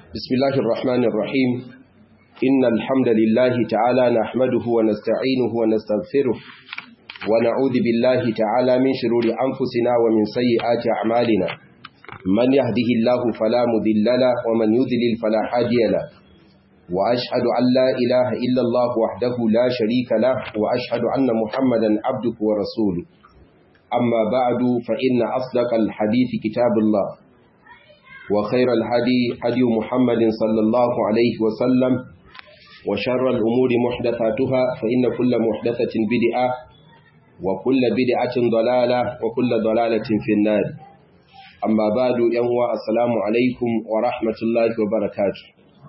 بسم الله الرحمن الرحيم إن الحمد لله تعالى نحمده ونستعينه ونستغفره ونعوذ بالله تعالى من شرور أنفسنا ومن سيئات أعمالنا من يهده الله فلا مذل له ومن يذلل فلا هادي له وأشهد أن لا إله إلا الله وحده لا شريك له وأشهد أن محمدا عبده ورسوله أما بعد فإن أصدق الحديث كتاب الله وخير الهدي هدي محمد صلى الله عليه وسلم وشر الأمور محدثاتها فإن كل محدثة بدعة وكل بدعة ضلالة وكل ضلالة في النار أما بعد ينوى السلام عليكم ورحمة الله وبركاته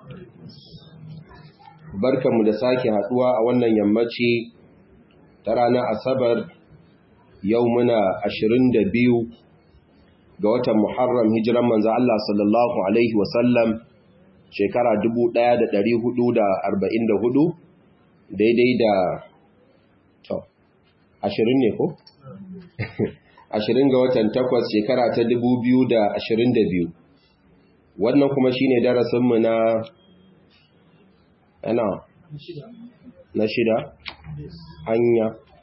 barka mu da sake haduwa a wannan yammaci ta ranar asabar yau muna biyu. ga watan Muharram hijiran manzo Allah sallallahu alaihi wasallam shekara 1444 daidai da to 20 ne ko 20 ga watan 8 shekara ta 2022 wannan kuma shine darasin mu na ana na shida hanya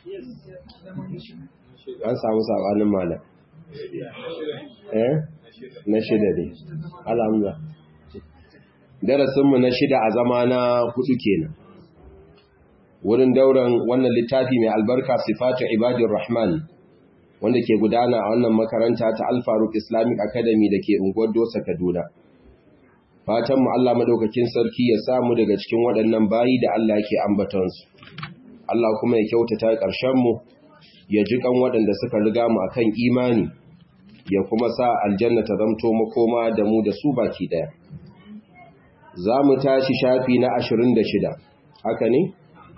an samu sabanin malam eh na shida ne alhamdulillah darasinmu na shida a zama na hudu kenan wurin dauran wannan littafi mai albarka sifatu ibadir rahman wanda ke gudana a wannan makaranta ta alfaruk islamic academy da ke unguwar dosa kaduna fatan mu Allah madaukakin sarki ya samu daga cikin waɗannan bayi da Allah ke ambatansu Allah kuma ya kyautata ƙarshen mu ya ji kan waɗanda suka riga mu akan imani ya kuma sa aljanna ta zamto makoma da mu da su baki daya za mu tashi shafi na ashirin da shida haka ne?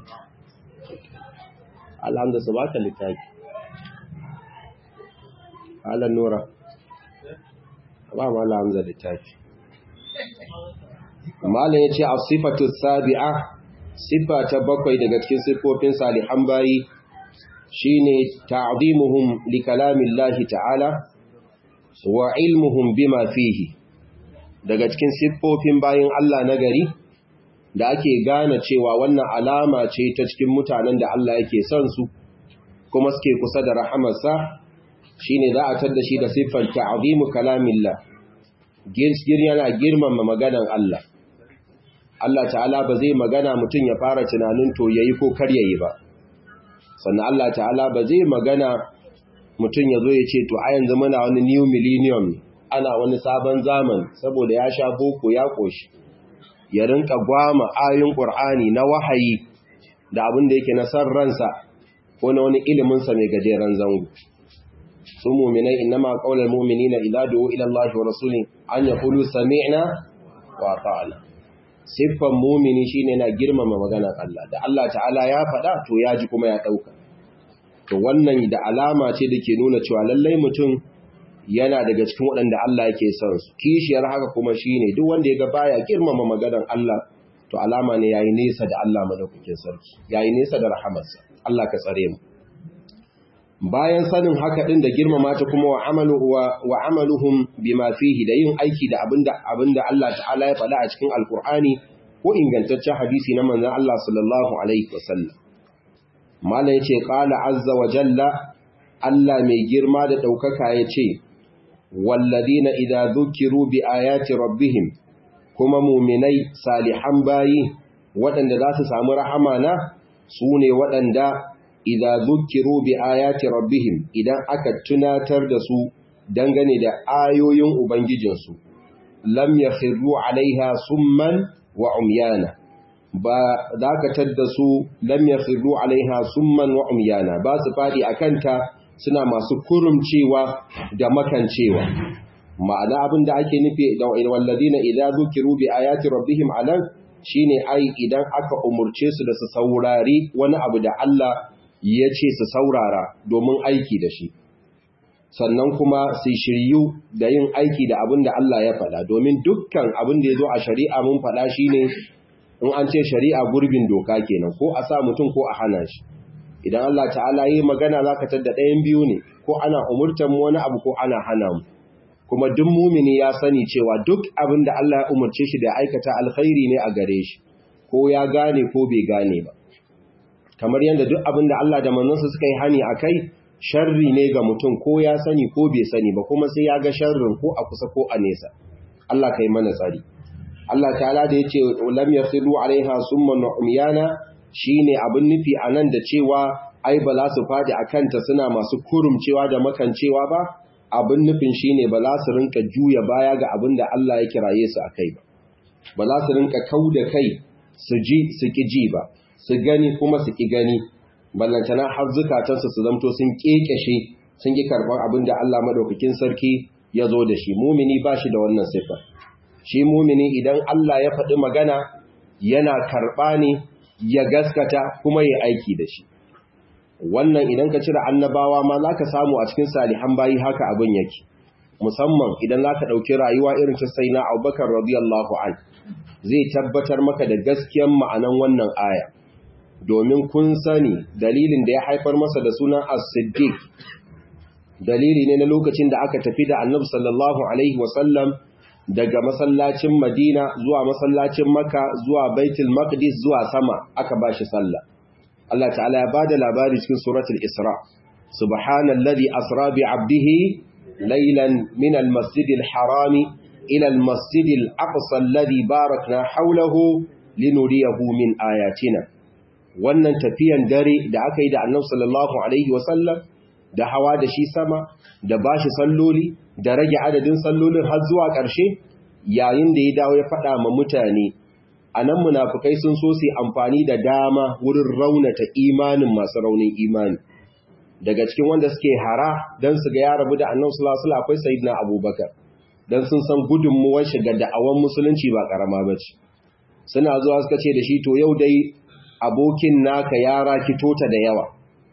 alhamda su baka littafi halar nura ba ma alhamda littafi malin ya ce a sifatu sabi'a siffa ta bakwai daga cikin siffofin salihan bayi shine ta'zimuhum li kalamillahi ta'ala wa ilmuhum bima fihi daga cikin siffofin bayin Allah na gari da ake gane cewa wannan alama ce ta cikin mutanen da Allah yake son su kuma suke kusa da rahamarsa shine za a tada shi da siffar ta'zimu kalamillah girsgir yana girmama maganan Allah Allah ta'ala ba zai magana mutum ya fara tunanin to yayi ko kar yayi ba sannan Allah ta'ala ba zai magana mutum ya zo ya ce to a yanzu muna wani new millennium ana wani sabon zaman saboda ya sha boko ya koshi ya rinka gwama ayoyin qur'ani na wahayi da abin da yake na san ransa ko na wani ilimin sa mai gajeren zango su mu'minai innama qaulul mu'minina idza du'u ila Allah wa rasulih an yaqulu sami'na wa ata'na siffan mu'mini shine na girmama maganar Allah da Allah ta'ala ya faɗa to ya ji kuma ya ɗauka to wannan da alama ce da ke nuna cewa lallai mutum yana daga cikin waɗanda Allah yake son su kishiyar haka kuma shine duk wanda ya ga baya girmama maganar Allah to alama ne yayi nesa da Allah madaukakin sarki yayi nesa da rahamarsa Allah ka tsare mu bayan sanin haka din da girmama ta kuma wa amalu wa amaluhum bima fihi da yin aiki da abinda abinda Allah ta'ala ya faɗa a cikin alkur'ani ko ingantaccen hadisi na manzon Allah sallallahu alaihi wasallam Malam ya ce, ƙala azza wa jalla, Allah mai girma da ɗaukaka ya ce, Wallazina idza zukiru bi ayati rabbihim, kuma muminai salihan bayi waɗanda za su samu rahama na su ne waɗanda idza zukiru bi ayati rabbihim idan aka tunatar da su dangane da ayoyin Ubangijinsu, lam ya alaiha summan wa umyana. ba za ka tadda su lam yakhiru alaiha summan wa umyana ba su fadi akanta suna masu kurumcewa da makancewa ma'ana abin da ake nufi da walladina idza zukiru bi ayati rabbihim alan shine ai idan aka umurce su da su saurari wani abu da Allah ya ce su saurara domin aiki da shi sannan kuma su shiryu da yin aiki da abin da Allah ya faɗa domin dukkan abin da ya zo a shari'a mun faɗa shine in an ce shari'a gurbin doka kenan ko a sa mutum ko a hana shi idan Allah ta'ala yi magana zaka tada ɗayan biyu ne ko ana umurtan mu wani abu ko ana hana mu kuma duk mumini ya sani cewa duk abin da Allah ya umarce shi da aikata alkhairi ne a gare shi ko ya gane ko bai gane ba kamar yadda duk abin da Allah da manzansa suka yi hani a kai sharri ne ga mutum ko ya sani ko bai sani ba kuma sai ya ga sharrin ko a kusa ko a nesa Allah kai mana tsari Allah ta'ala da yace lam yakhiru alaiha summan umyana shine abin nufi anan da cewa ai ba za su fadi akanta suna masu kurumcewa da makancewa ba abin nufin shine ba za su rinka juya baya ga abin da Allah ya kiraye su akai ba ba za su rinka kauda kai su ji su ki ji ba su gani kuma su ki gani ballantana har zukatansu su zamto sun kekeshe sun ki karban abin da Allah madaukakin sarki ya zo da shi mumini ba shi da wannan sifa shi mumini idan Allah ya faɗi magana yana karɓa ne ya gaskata kuma ya aiki da shi wannan idan ka cire annabawa ma za ka samu a cikin salihan bayi haka abin yake musamman idan za ka ɗauki rayuwa irin ta sai na abubakar radiyallahu an zai tabbatar maka da gaskiyan ma'anan wannan aya domin kun sani dalilin da ya haifar masa da sunan as-siddiq dalili ne na lokacin da aka tafi da annabi sallallahu alaihi wasallam daga masallacin madina zuwa masallacin makka zuwa baitul maqdis zuwa sama aka bashi sallah Allah ta'ala ya bada labari cikin suratul isra subhanalladhi asra bi 'abdihi laylan min al-masjidil harami ila al-masjidil aqsa alladhi barakna hawlahu linuriyahu min ayatina wannan tafiyan dare da aka yi da annabi sallallahu alaihi wasallam da hawa da shi sama da bashi salloli da rage adadin sallolin har zuwa ƙarshe yayin da ya dawo ya faɗa ma mutane a nan munafukai sun so su amfani da dama wurin raunata imanin masu raunin imani daga cikin wanda suke hara don su ga ya rabu da annan sulasula akwai sayidina abubakar don sun san gudunmuwar shiga da'awan musulunci ba ƙarama ba ce suna zuwa suka ce da shi to yau dai abokin naka ya rakito ta da yawa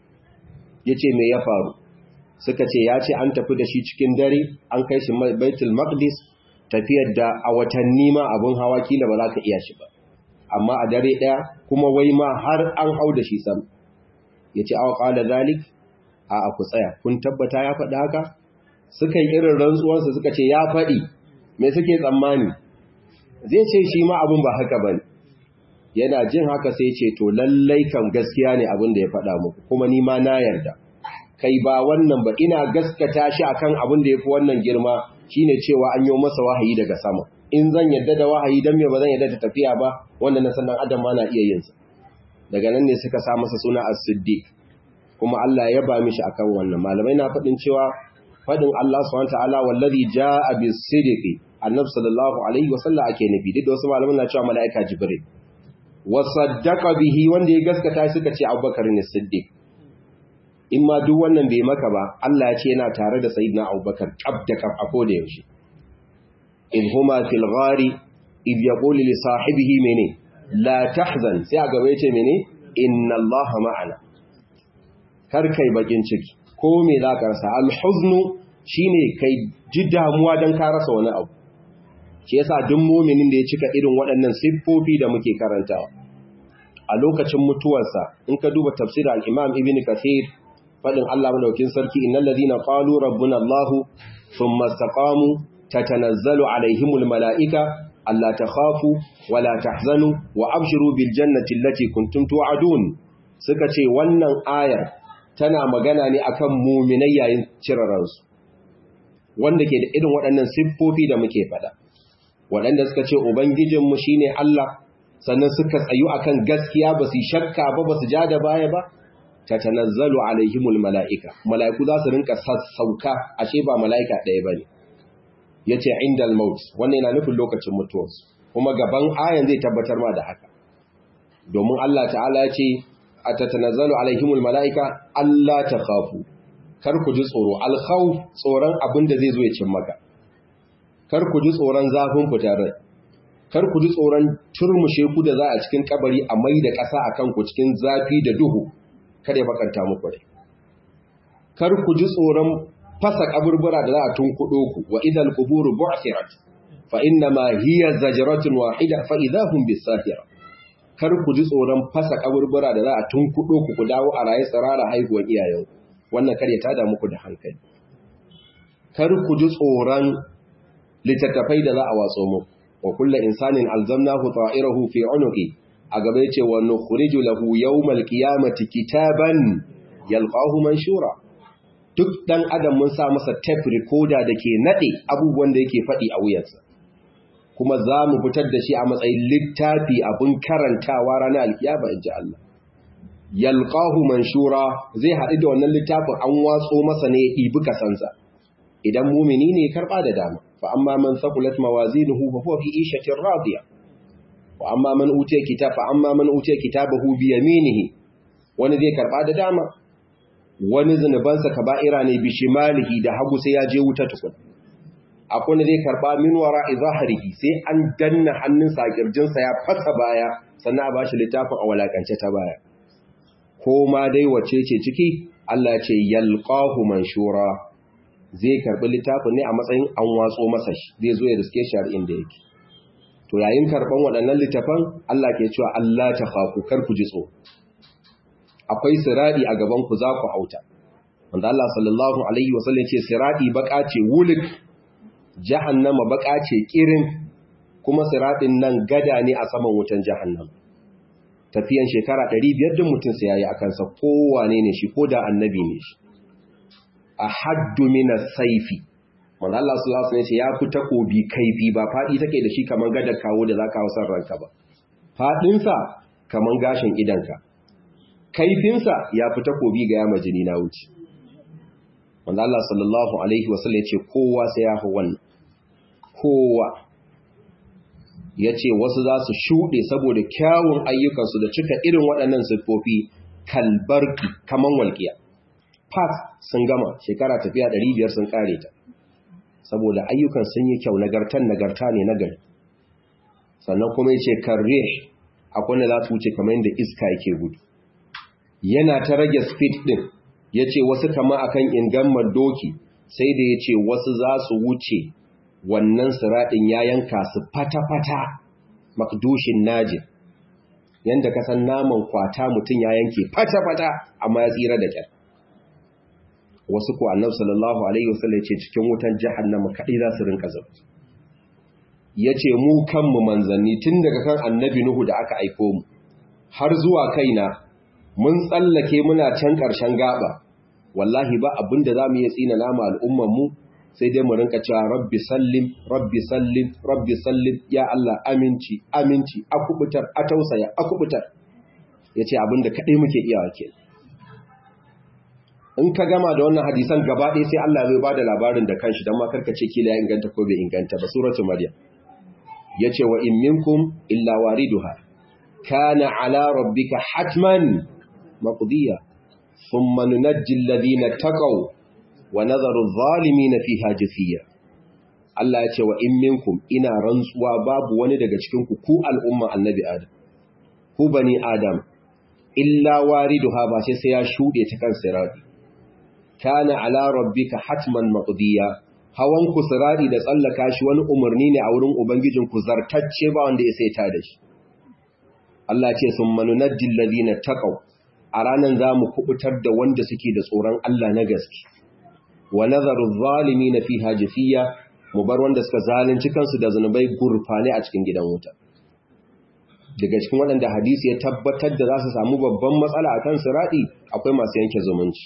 ya ce me ya faru suka ce ya ce an tafi da shi cikin dare an kai shi baitul maqdis tafiyar da a watanni ma abin hawa kila ba za ka iya shi ba amma a dare ɗaya kuma wai ma har an hau da shi sam ya ce awa ƙala zalik a ku tsaya kun tabbata ya faɗi haka suka yi irin rantsuwarsa suka ce ya faɗi me suke tsammani zai ce shi ma abin ba haka ba yana jin haka sai ce to lallai kan gaskiya ne abin da ya faɗa muku kuma ni ma na yarda kai ba wannan ba ina gaskata shi akan abin da yafi wannan girma shine cewa an yi masa wahayi daga sama in zan yadda da wahayi dan me ba zan yadda da tafiya ba wanda na sanan adam ma na iya yin sa daga nan ne suka sa masa suna as-siddiq kuma Allah ya ba mishi akan wannan malamai na fadin cewa fadin Allah subhanahu wataala wallazi jaa bis-sidqi annabi sallallahu alaihi wasallam ake nufi duk da wasu malaman na cewa malaika jibril wa saddaqa bihi wanda ya gaskata suka ce abubakar ne siddiq in ma duk wannan bai maka ba Allah ya ce yana tare da sayyidina Abubakar kab da kab a koda yaushe in huma fil ghari id yaqulu li sahibihi mene la tahzan sai a gaba yace mene inna Allah ma'ana kar kai bakin ciki ko me za ka rasa al huznu shine kai ji damuwa dan ka rasa wani abu shi yasa duk mu'minin da ya cika irin waɗannan siffofi da muke karantawa a lokacin mutuwarsa in ka duba tafsir al-Imam Ibn Kathir fadin Allah madaukin sarki innal ladina qalu rabbuna Allah thumma istaqamu tatanazzalu alaihimul malaika alla takhafu wala tahzanu wa abshiru bil jannati allati kuntum tu'adun suka ce wannan ayar tana magana ne akan mu'minai yayin ciraransu wanda ke da irin waɗannan siffofi da muke fada waɗanda suka ce ubangijinmu shine Allah sannan suka tsayu akan gaskiya ba su shakka ba ba su ja da baya ba tatanazzalu alaihimul mala'ika mala'iku za su rinka sassauka ashe ba mala'ika ɗaya bane yace indal maut wannan yana nufin lokacin mutuwarsu kuma gaban ayan zai tabbatar ma da haka domin Allah ta'ala ya ce atatanazzalu alaihimul mala'ika Allah takhafu kar ku ji tsoro al-khawf tsoron abin da zai zo ya cin maka kar ku ji tsoron zafin fitar kar ku ji tsoron turmushe ku da za a cikin kabari a mai da ƙasa akan ku cikin zafi da duhu kada ya bakanta muku rai kar ku ji tsoron fasa kaburbura da za a tunkudo ku wa idal quburu bu'thirat fa inna ma hiya zajratun wahida fa idahum bisahira kar ku ji tsoron fasa kaburbura da za a tunkudo ku ku dawo a raye tsarara haihuwar iyayen wannan kar ya tada muku da hankali kar ku ji tsoron littattafai da za a watso mu wa kullu insanin alzamnahu ta'irahu fi unuqi a gaba yace wa nukhriju lahu yawmal qiyamati kitaban yalqahu manshura duk dan adam mun sa masa tape recorder dake nade abubuwan da yake fadi a wuyarsa kuma za mu fitar da shi a matsayin littafi abin karantawa ranar alkiyama inji Allah yalqahu manshura zai haɗu da wannan littafin an watso masa ne ya ɗibi kasansa idan mumini ne karɓa da dama fa amma man thaqulat mawazinuhu fa huwa fi ishatin radiya wa amma man utiya kitab fa amma man utiya kitabahu bi yaminihi wani zai karɓa da dama wani zunubansa kaba'ira ne bi shimalihi da hagu sai ya je wuta tukun akwai zai karɓa min wara'i zahrihi sai an danna hannunsa a kirjinsa ya fasa baya sannan a bashi littafin a walakance ta baya ko ma dai wace ce ciki Allah ya ce yalqahu manshura zai karbi littafin ne a matsayin an watso masa shi zai zo ya riske shi har inda yake to yayin karban waɗannan littafan Allah ke cewa Allah ta khafu kar ku ji tso akwai siradi a gaban ku za ku hauta wanda Allah sallallahu alaihi wasallam ce siradi baka ce wulik jahannama baka ce kirin kuma siradin nan gada ne a saman wutan jahannama tafiyan shekara 500 din mutum sai yayi akan sa kowane ne shi ko da annabi ne shi ahaddu min as-sayfi manzo Allah sallallahu alaihi wasallam ya fi takobi kaifi ba fadi take da shi kaman gadar kawo da zaka hausar ranka ba fadin sa kaman gashin idanka kaifin sa ya fi takobi ga yama jini na wuce manzo Allah sallallahu alaihi wasallam ya ce kowa sai ya fi wannan kowa ya ce wasu za su shuɗe saboda kyawun ayyukansu da cika irin waɗannan siffofi kalbarki kaman walƙiya. Fat sun gama shekara tafiya ɗari biyar sun ƙare ta, saboda ayyukan sun yi kyau nagartan nagarta ne nagari. Sannan kuma ya ce karre akwai da za su wuce kamar yadda iska yake gudu. Yana ta rage speed ɗin, ya ce wasu kama akan ingammar doki, sai da ya ce wasu za su wuce wannan siraɗin ya yanka su fata-fata makdushin najin yadda ka san naman kwata mutum ya yanke fata-fata amma ya tsira da kyar wasu ku annab sallallahu alaihi wasallam ce cikin wutan jahannama kaɗai za su rinka zaba ya ce mu kanmu manzanni tun daga kan annabi nuhu da aka aiko mu har zuwa kaina mun tsallake muna can ƙarshen gaba wallahi ba abin da za mu iya tsina nama al'ummanmu sai dai mu rinka cewa rabbi sallim rabbi sallim rabbi sallim ya Allah aminci aminci a kubutar a tausaya a kubutar yace abinda kadai muke iyawa ke in ka gama da wannan hadisan gaba ɗaya sai Allah zai bada labarin da kanshi dan ma karka ce kila ya inganta ko bai inganta ba suratul maryam yace wa in minkum illa wariduha kana ala rabbika hatman maqdiya thumma nunajji alladhina taqaw wa nazaru na fiha jafiya Allah ya ce wa in minkum ina rantsuwa babu wani daga cikin ku ku al'umma annabi Adam ku bani Adam illa wariduha ba sai sai ya shude ta kan sirati kana ala rabbika hatman maqdiya hawan ku sirati da tsallaka shi wani umarni ne a wurin ubangijin ku zartacce ba wanda ya sai ta da shi Allah ce summa nunajjil ladina taqaw a ranan zamu kubutar da wanda suke da tsoron Allah na gaske wa nazaru zalimin fiha jafiya mu bar wanda suka zalunci kansu da zanubai gurfane a cikin gidan wuta daga cikin waɗanda hadisi ya tabbatar da za su samu babban matsala a kan siraɗi akwai masu yanke zumunci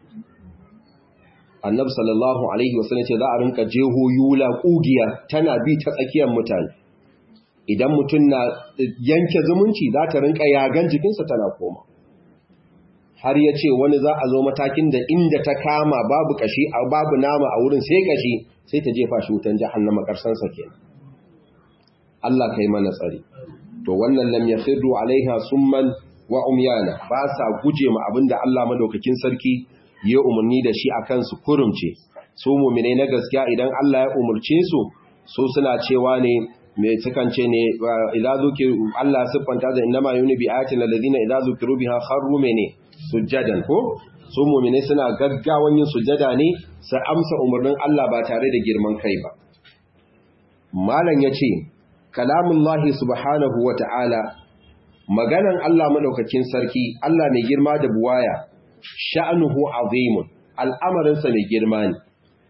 annabi sallallahu alaihi wasallam ce za a rinka jeho yula ƙugiya tana bi ta tsakiyar mutane idan mutum na yanke zumunci za ta rinka yagan jikinsa tana koma har ya ce wani za a zo matakin da inda ta kama babu kashi a babu nama a wurin sai kashi sai ta jefa shi wutan jahannama karsansa kenan Allah kai mana tsari to wannan lam yakhiru alaiha summan wa umyana ba sa guje ma abinda Allah madaukakin sarki ya umarni da shi akan su kurumce su mu'minai na gaskiya idan Allah ya umurce su su suna cewa ne me sukan ce ne idza zukiru Allah siffanta da innama yuni bi ayatin alladhina idza zukiru biha kharru mene sujjadan ko su mu'minai suna gaggawan yin sujjada ne su amsa umarnin Allah ba tare da girman kai ba malam yace kalamullahi subhanahu wata'ala maganan Allah madaukakin sarki Allah mai girma da buwaya sha'nuhu azimun al'amarinsa mai girma ne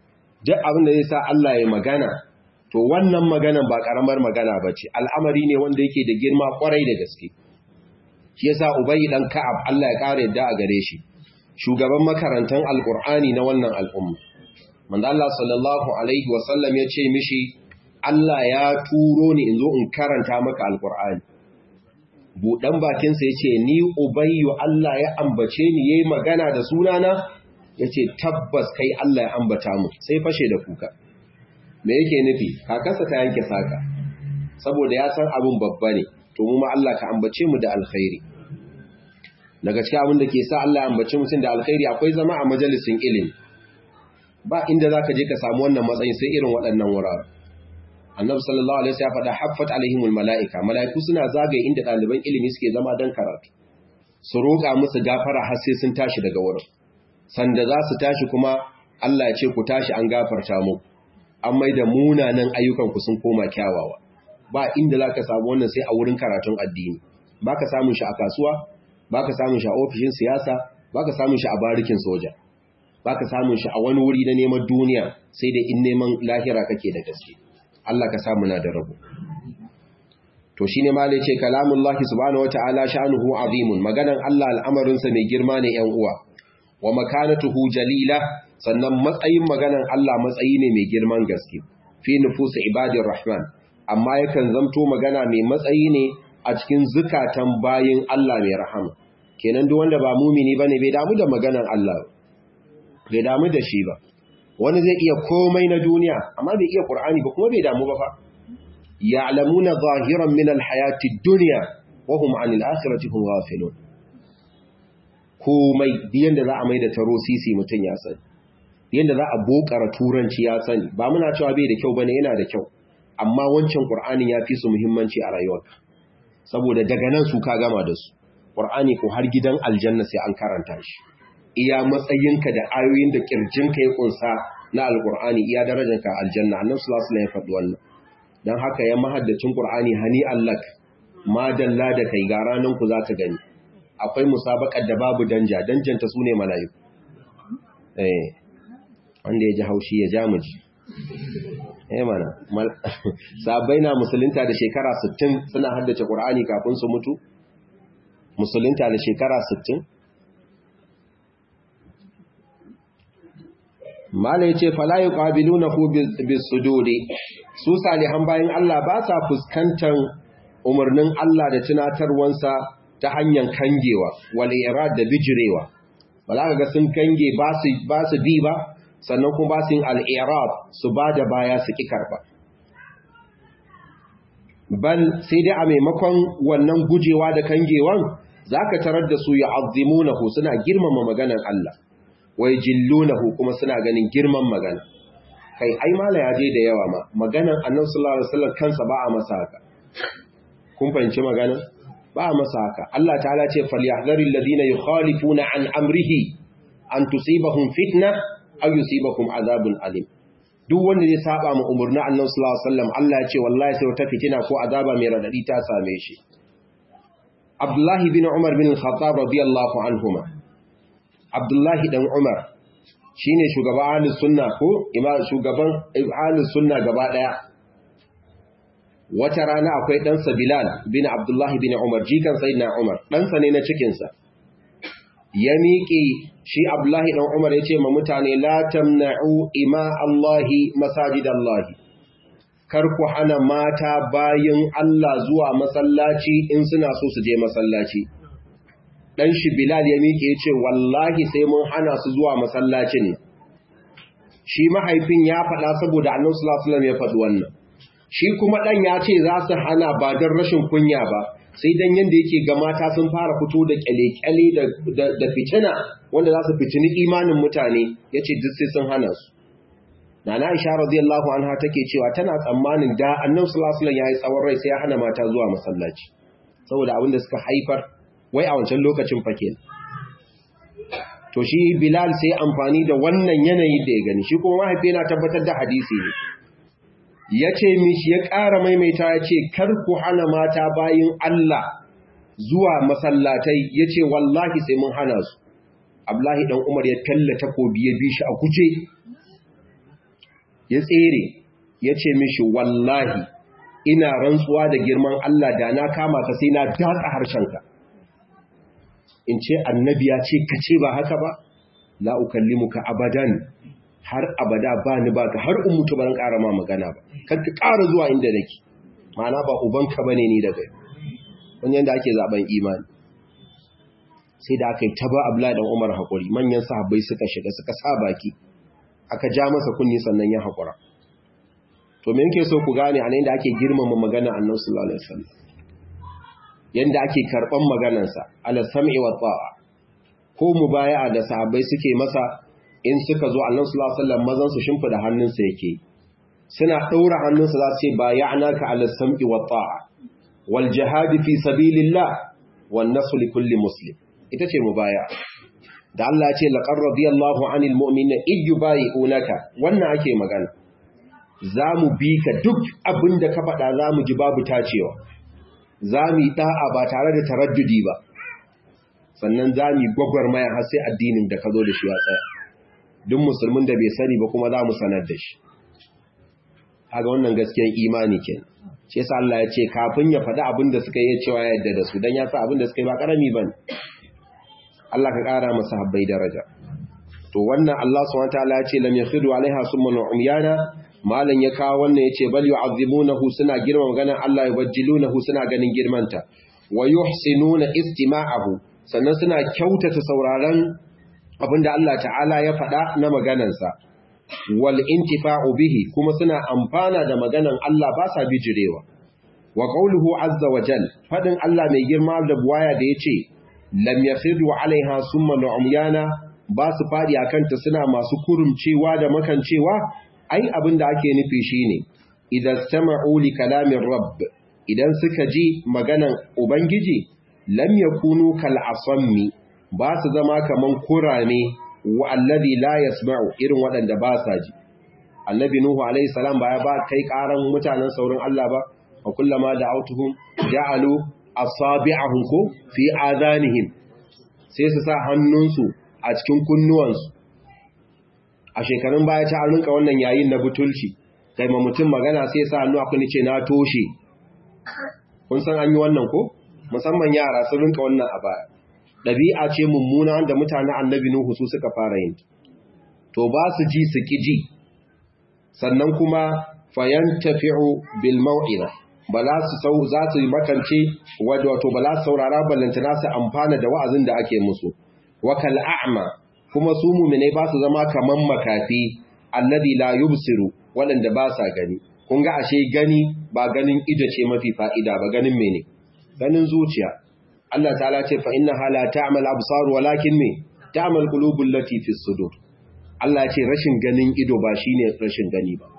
duk abin da zai sa Allah ya magana to wannan maganan ba karamar magana bace al'amari ne wanda yake da girma kwarai da gaske shi yasa ubayi dan ka'ab Allah ya kare yadda a gare shi shugaban makarantan alqur'ani na wannan al'umma manzo Allah sallallahu alaihi wasallam ya ce mishi Allah ya turo ni in zo in karanta maka alqur'ani budan bakin sa yace ni ubayyu Allah ya ambace ni yayi magana da sunana yace tabbas kai Allah ya ambata mu sai fashe da kuka me yake nufi kakarsa ta yanke saka saboda ya san abin babba ne to mu ma Allah ka ambace mu da alkhairi daga cikin abin da ke sa Allah ya ambace mutum da alkhairi akwai zama a majalisin ilimi ba inda zaka je ka samu wannan matsayin sai irin waɗannan wurare annabi sallallahu alaihi wasallam ya faɗa haffat alaihimul malaika malaiku suna zagaye inda ɗaliban ilimi suke zama dan karatu su roƙa musu gafara har sai sun tashi daga wurin sanda za su tashi kuma Allah ya ce ku tashi an gafarta mu an mai da munanan ayyukanku sun koma kyawawa ba inda za ka samu wannan sai a wurin karatun addini ba ka samun shi a kasuwa ba ka samun shi a ofishin siyasa ba ka samun shi a barikin soja ba ka samun shi a wani wuri na neman duniya sai da in neman lahira kake da gaske Allah ka samu na da rabu to shine malai ce kalamullahi subhanahu wataala sha'nuhu azimun maganan Allah al'amarinsa mai girma ne 'yan uwa wa makanatuhu jalila sannan matsayin maganan Allah matsayi ne mai girman gaske fi nufusu ibadir rahman amma yakan zamto magana mai matsayi ne a cikin zukatan bayin Allah mai rahama kenan duk wanda ba mumini bane bai damu da maganan Allah bai damu da shi ba wani zai iya komai na duniya amma bai iya Qur'ani ba kuma bai damu ba fa ya'lamuna zahiran min alhayati ad-dunya wa hum 'anil akhirati hum ghafilun komai biyan da za a mai da taro sisi mutum ya sani yadda za a bokara turanci ya sani ba muna cewa bai da kyau bane yana da kyau amma wancan qur'anin ya fi su muhimmanci a rayuwarka saboda daga nan su ka gama da su qur'ani ko har gidan aljanna sai an karanta shi iya matsayinka da ayoyin da kirjinka ya kunsa na alqur'ani iya darajarka aljanna annabi sallallahu alaihi wasallam ya faɗi wannan dan haka ya mahaddacin qur'ani hani allak ma dalla da kai ga ranan ku zaka gani akwai musabakar da babu danja danjanta sune mala'iku eh wanda ya ji haushi ya ja muji eh mana sabai na musulunta da shekara 60 suna haddace qur'ani kafin su mutu musulunta da shekara 60 mala yace fala yuqabilunahu bisududi su salihan bayan Allah ba sa fuskantar umarnin Allah da tunatarwansa ta hanyar kangewa wal irad da bijirewa ba za ka ga sun kange ba su bi ba sannan kuma ba su yin al'irab su ba da baya su ƙi karɓa. Bal sai dai a maimakon wannan gujewa da kangewan za ka tarar da su ya azimu na suna girmama maganan Allah, wai jillu na kuma suna ganin girman magana. Kai, ai mala ya je da yawa ma, maganan annan sallallahu Alaihi kansa ba a masa haka. Kun fahimci maganan? Ba a masa haka. Allah ta'ala ce, Falyahdari ladina yi khalifuna an amrihi, an tusibahum fitna aw yusibakum azabun alim duk wanda zai saba ma umurni annabi sallallahu alaihi wasallam Allah ya ce wallahi sai wata fitina ko azaba mai radadi ta same shi Abdullahi bin Umar bin Al-Khattab radiyallahu anhuma Abdullahi dan Umar shine shugaban ahlus sunna ko imam shugaban ahlus sunna gaba daya wata rana akwai dan sa Bilal bin Abdullahi bin Umar jikan sayyidina Umar dan sa ne na cikin sa ya miƙe shi Abdullahi ɗan Umar ya ce ma mutane la tamna'u ima Allahi masajidallahi kar ku hana mata bayin Allah zuwa masallaci in suna so su je masallaci dan shi Bilal ya miƙe ya ce wallahi sai mun hana su zuwa masallacin shi mahaifin ya faɗa saboda Annabi sallallahu alaihi wasallam ya faɗi wannan shi kuma dan ya ce za su hana ba don rashin kunya ba sai dan yanda yake ga mata sun fara fito da kyale-kyale da fitina wanda za su fitini imanin mutane ya ce duk sai sun hana su na na isha radiyallahu anha take cewa tana tsammanin da annan sulasulan ya yi tsawon rai sai ya hana mata zuwa masallaci saboda abin da suka haifar wai a wancan lokacin fake to shi bilal sai amfani da wannan yanayi da ya gani shi kuma mahaifi yana tabbatar da hadisi ne ya ce mishi ya ƙara maimaita ya ce kar ku hana mata bayin Allah zuwa masallatai ya ce wallahi sai mun hana su Abdullahi dan Umar ya talla takobi ya bi shi a guje ya tsere ya ce mishi wallahi ina rantsuwa da girman Allah da na kama ka sai na datsa harshenka in ce annabi ya ce ka ce ba haka ba la ukallimuka abadan har abada ba ni ba ka har in mutu ban ƙara ma magana ba kar ka ƙara zuwa inda nake ma'ana ba ubanka bane ni daga wani yanda ake zaben imani sai da aka yi taba Abdullahi dan Umar hakuri manyan sahabbai suka shiga suka sa baki aka ja masa kunni sannan ya hakura to me yake so ku gane a nan da ake girmama magana Annabi sallallahu alaihi wasallam yanda ake karban maganarsa ala sam'i wa ta'a ko mubaya'a da sahabbai suke masa in suka zo Annabi sallallahu alaihi wasallam mazan su shimfida hannunsa yake suna daura hannunsa za su ce bay'anaka ala sam'i wa ta'a wal jihad fi sabilillah wan nasr li kulli muslim ita ce mubaya da Allah ya ce laqad radiyallahu anil mu'minina id yubayi'unaka wannan ake magana zamu bi ka duk abinda ka faɗa zamu ji babu tacewa zamu yi da'a ba tare da taraddudi ba sannan zamu yi gwagwarmaya har sai addinin da ka zo da shi ya tsaya duk musulmin da bai sani ba kuma zamu sanar da shi kaga wannan gaskiyar imani kenan shi yasa Allah ya ce kafin ya faɗi abin da suka yi cewa yadda da su dan ya sa abin da suka yi ba karami bane Allah ka ƙara masa habbai daraja to wannan Allah subhanahu wataala ya ce lam yakhidu alaiha summan umyana malan ya kawo wannan yace bal yu'azzimunahu suna girma maganar Allah yubajjilunahu suna ganin girmanta wa yuhsinuna istima'ahu sannan suna kyautata sauraron abinda Allah ta'ala ya faɗa na maganarsa wal intifa'u bihi kuma suna amfana da maganan Allah ba sa bijirewa wa qawluhu azza wa jal fadin Allah mai girma da buwaya da yace lam yakhidu alaiha summa umyana ba su fadi akan ta suna masu kurumcewa da makancewa ai abinda ake nufi shine idan sama'u li kalamin rabb idan suka ji maganan ubangiji lam yakunu kal asammi ba su zama kaman kurame wa alladhi la yasma'u irin waɗanda ba sa ji annabi nuhu alayhi salam ba ya ba kai karan mutanen saurin Allah ba wa kullama da'awtuhum ja'alu asabi'ahum ko fi adanihim sai su sa hannunsu a cikin kunnuwansu a shekarun baya ta rinka wannan yayin na butulci kai ma mutum magana sai sa hannu akwai ce na toshe kun san an yi wannan ko musamman yara sun rinka wannan a baya ɗabi'a ce mummuna wanda mutane annabi Nuhu su suka fara yin to ba su ji su ki ji sannan kuma fayan tafi'u bil mau'ina ba za su sau za su makance wato ba za su saurara ballantana su amfana da wa'azin da ake musu wa kal a'ma kuma su mu'mine ba su zama kaman makafi alladhi la yubsiru waɗanda ba sa gani kun ga ashe gani ba ganin ido ce mafi fa'ida ba ganin mene ganin zuciya Allah ta'ala ce fa inna hala ta'mal absar walakin me ta'mal qulubul lati fi sudur Allah ce rashin ganin ido ba shine rashin gani ba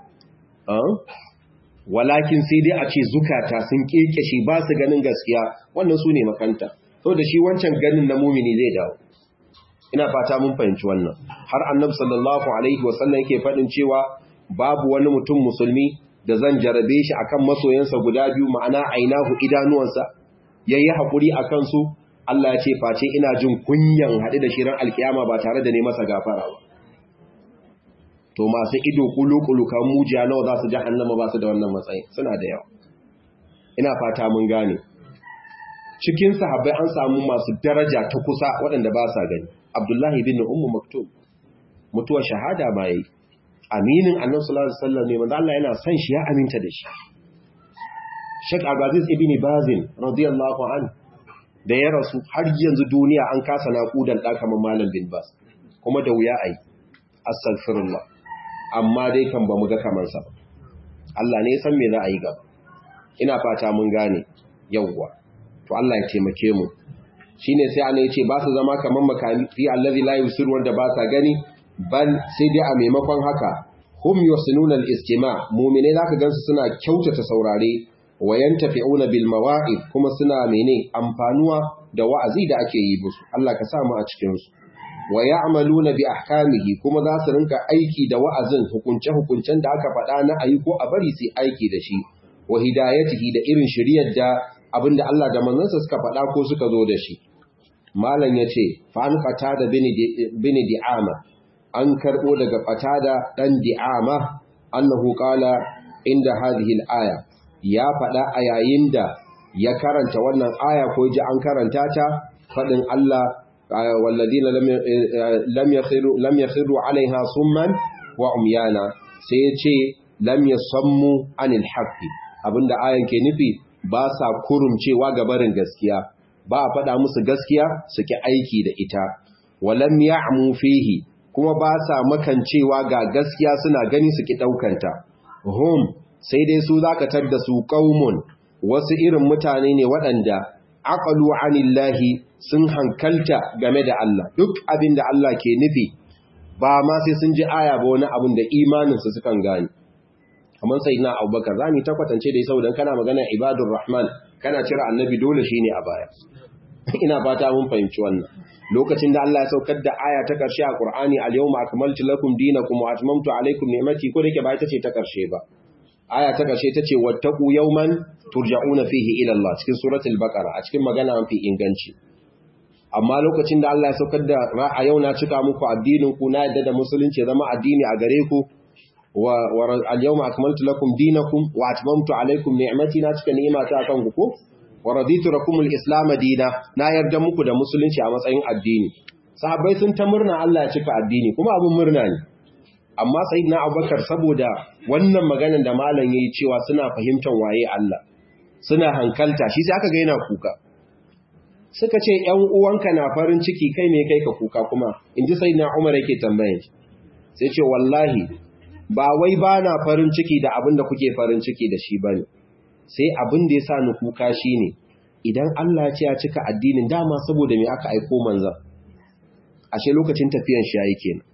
walakin sai dai a ce zukata sun kekeshe ba su ganin gaskiya wannan su ne makanta to da shi wancan ganin na mumini zai dawo ina fata mun fahimci wannan har annabi sallallahu alaihi wasallam yake faɗin cewa babu wani mutum musulmi da zan jarabe shi akan masoyansa guda biyu ma'ana ainahu idanuwansa yayi hakuri akan su Allah ya ce face ina jin kunyan haɗu da shirin alkiyama ba tare da ne masa gafara ba to masu ido kulu-kulu kan mujiya nawa za su jahannama ba su da wannan matsayi suna da yawa ina fata mun gane cikin sahabbai an samu masu daraja ta kusa waɗanda ba sa gani abdullahi bin ummu maktub mutuwar shahada ma yayi aminin annabi sallallahu alaihi wasallam ne manzo Allah yana son shi ya aminta da shi Sheikh Abdulaziz ibn Bazin radiyallahu anhu da ya rasu har yanzu duniya an kasa naƙudan ɗa kamar Malam bin Bas kuma da wuya ai astaghfirullah amma dai kan ba mu ga kamansa ba Allah ne san me za a yi gaba ina fata mun gane yawwa to Allah ya taimake mu shine sai ana yace ba su zama kaman makafi allazi la yusir wanda ba sa gani bal sai dai a maimakon haka hum yusinuna al-istima' mu'mine zaka gansu suna kyautata saurare wa yantafi'una bil mawa'id kuma suna mene amfanuwa da wa'azi da ake yi musu Allah ka sa mu a cikin su wa ya'maluna bi ahkamihi kuma za su rinka aiki da wa'azin hukunce-hukuncen da aka faɗa na ayi ko a bari su aiki da shi wa hidayatihi da irin shiriyar da abinda Allah da manzansa suka faɗa ko suka zo da shi malam yace fa an qatada bin di'ama an karbo daga qatada dan di'ama annahu qala inda hadhihi al-aya ya fada a yayin da ya karanta wannan aya ko ji an karanta ta fadin Allah walladina lam yakhiru lam yakhiru alaiha summan wa umyana sai ya ce lam yasammu anil haqqi abinda ayan ke nufi ba sa kurumcewa ga barin gaskiya ba a faɗa musu gaskiya su ki aiki da ita walam ya'mu fihi kuma ba sa makancewa ga gaskiya suna gani su ki daukanta hum sai dai su zaka tadda su qaumun wasu irin mutane ne waɗanda aqalu anillahi sun hankalta game da Allah duk abin da Allah ke nufi ba ma sai sun ji aya ba wani abin da imaninsu sukan gani kamar sai na abubakar za mu ta kwatance da saboda kana magana ibadur rahman kana cire annabi dole shine a baya ina fata mun fahimci wannan lokacin da Allah ya saukar da aya ta karshe a Qur'ani al-yawma akmaltu lakum dinakum wa atmamtu alaykum ni'mati ko dake ba ita ce ta karshe ba aya ta karshe tace wattaqu yawman turja'una fihi ila Allah cikin suratul baqara a cikin magana mafi inganci amma lokacin da Allah ya saukar da a yau na cika muku addinin ku na yadda da musulunci zama addini a gare ku wa al-yawma akmaltu lakum dinakum wa atmamtu alaykum ni'mati na cika ni'imata akan ku ko wa raditu lakum al-islam dina na yarda muku da musulunci a matsayin addini sahabbai sun ta murna Allah ya cika addini kuma abun murna ne amma sayyidina Abubakar saboda wannan maganar da malam yayi cewa suna fahimtar waye Allah suna hankalta shi sai aka ga yana kuka suka ce ‘yan uwanka na farin ciki kai ne kai ka kuka kuma in ji sai na umar yake tambayin sai ce wallahi ba wai ba na farin ciki da abin da kuke farin ciki da shi ba ne sai abin da ya sa ni kuka shi ne idan Allah ce ya cika addinin dama saboda mai aka aiko manzan ashe lokacin tafiyan shi ya yi kenan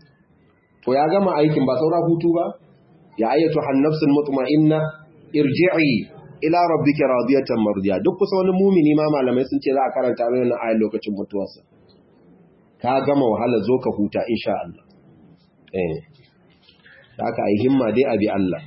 to ya gama aikin ba saura hutu ba ya ayyatu hannafsul mutma'inna irji'i ila rabbika radiyatan mardiya duk kusa wani mumini ma malamai sun ce za a karanta mai wannan ayar lokacin mutuwarsa ka gama wahala zo ka huta insha Allah eh haka ai himma dai abi Allah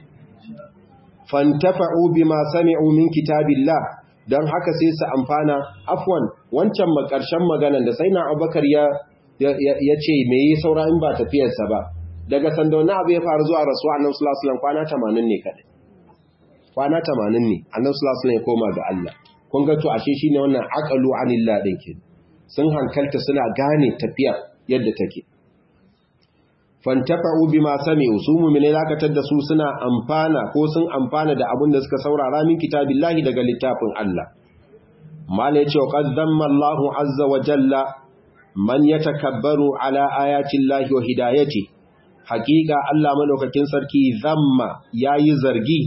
fantafa'u bima sami'u min kitabillah dan haka sai su amfana afwan wancan makarshen maganan da sai na Abubakar ya ya ce me yi saura in ba tafiyarsa ba daga sanda wani abu ya faru zuwa rasuwa annabi sallallahu alaihi wasallam kwana 80 ne kadai kwana tamanin ne annan sulasun ya koma ga Allah kun ga to ashe shine wannan aqalu anillah din ke sun hankalta suna gane tafiya yadda take fantafa'u bima sami'u su mu'mine lakatar da su suna amfana ko sun amfana da abin da suka saurara min kitabillahi daga littafin Allah mala yace qad damma Allahu azza wa jalla man yatakabbaru ala ayati llahi wa hidayati haqiqa Allah madaukakin sarki zamma yayi zargi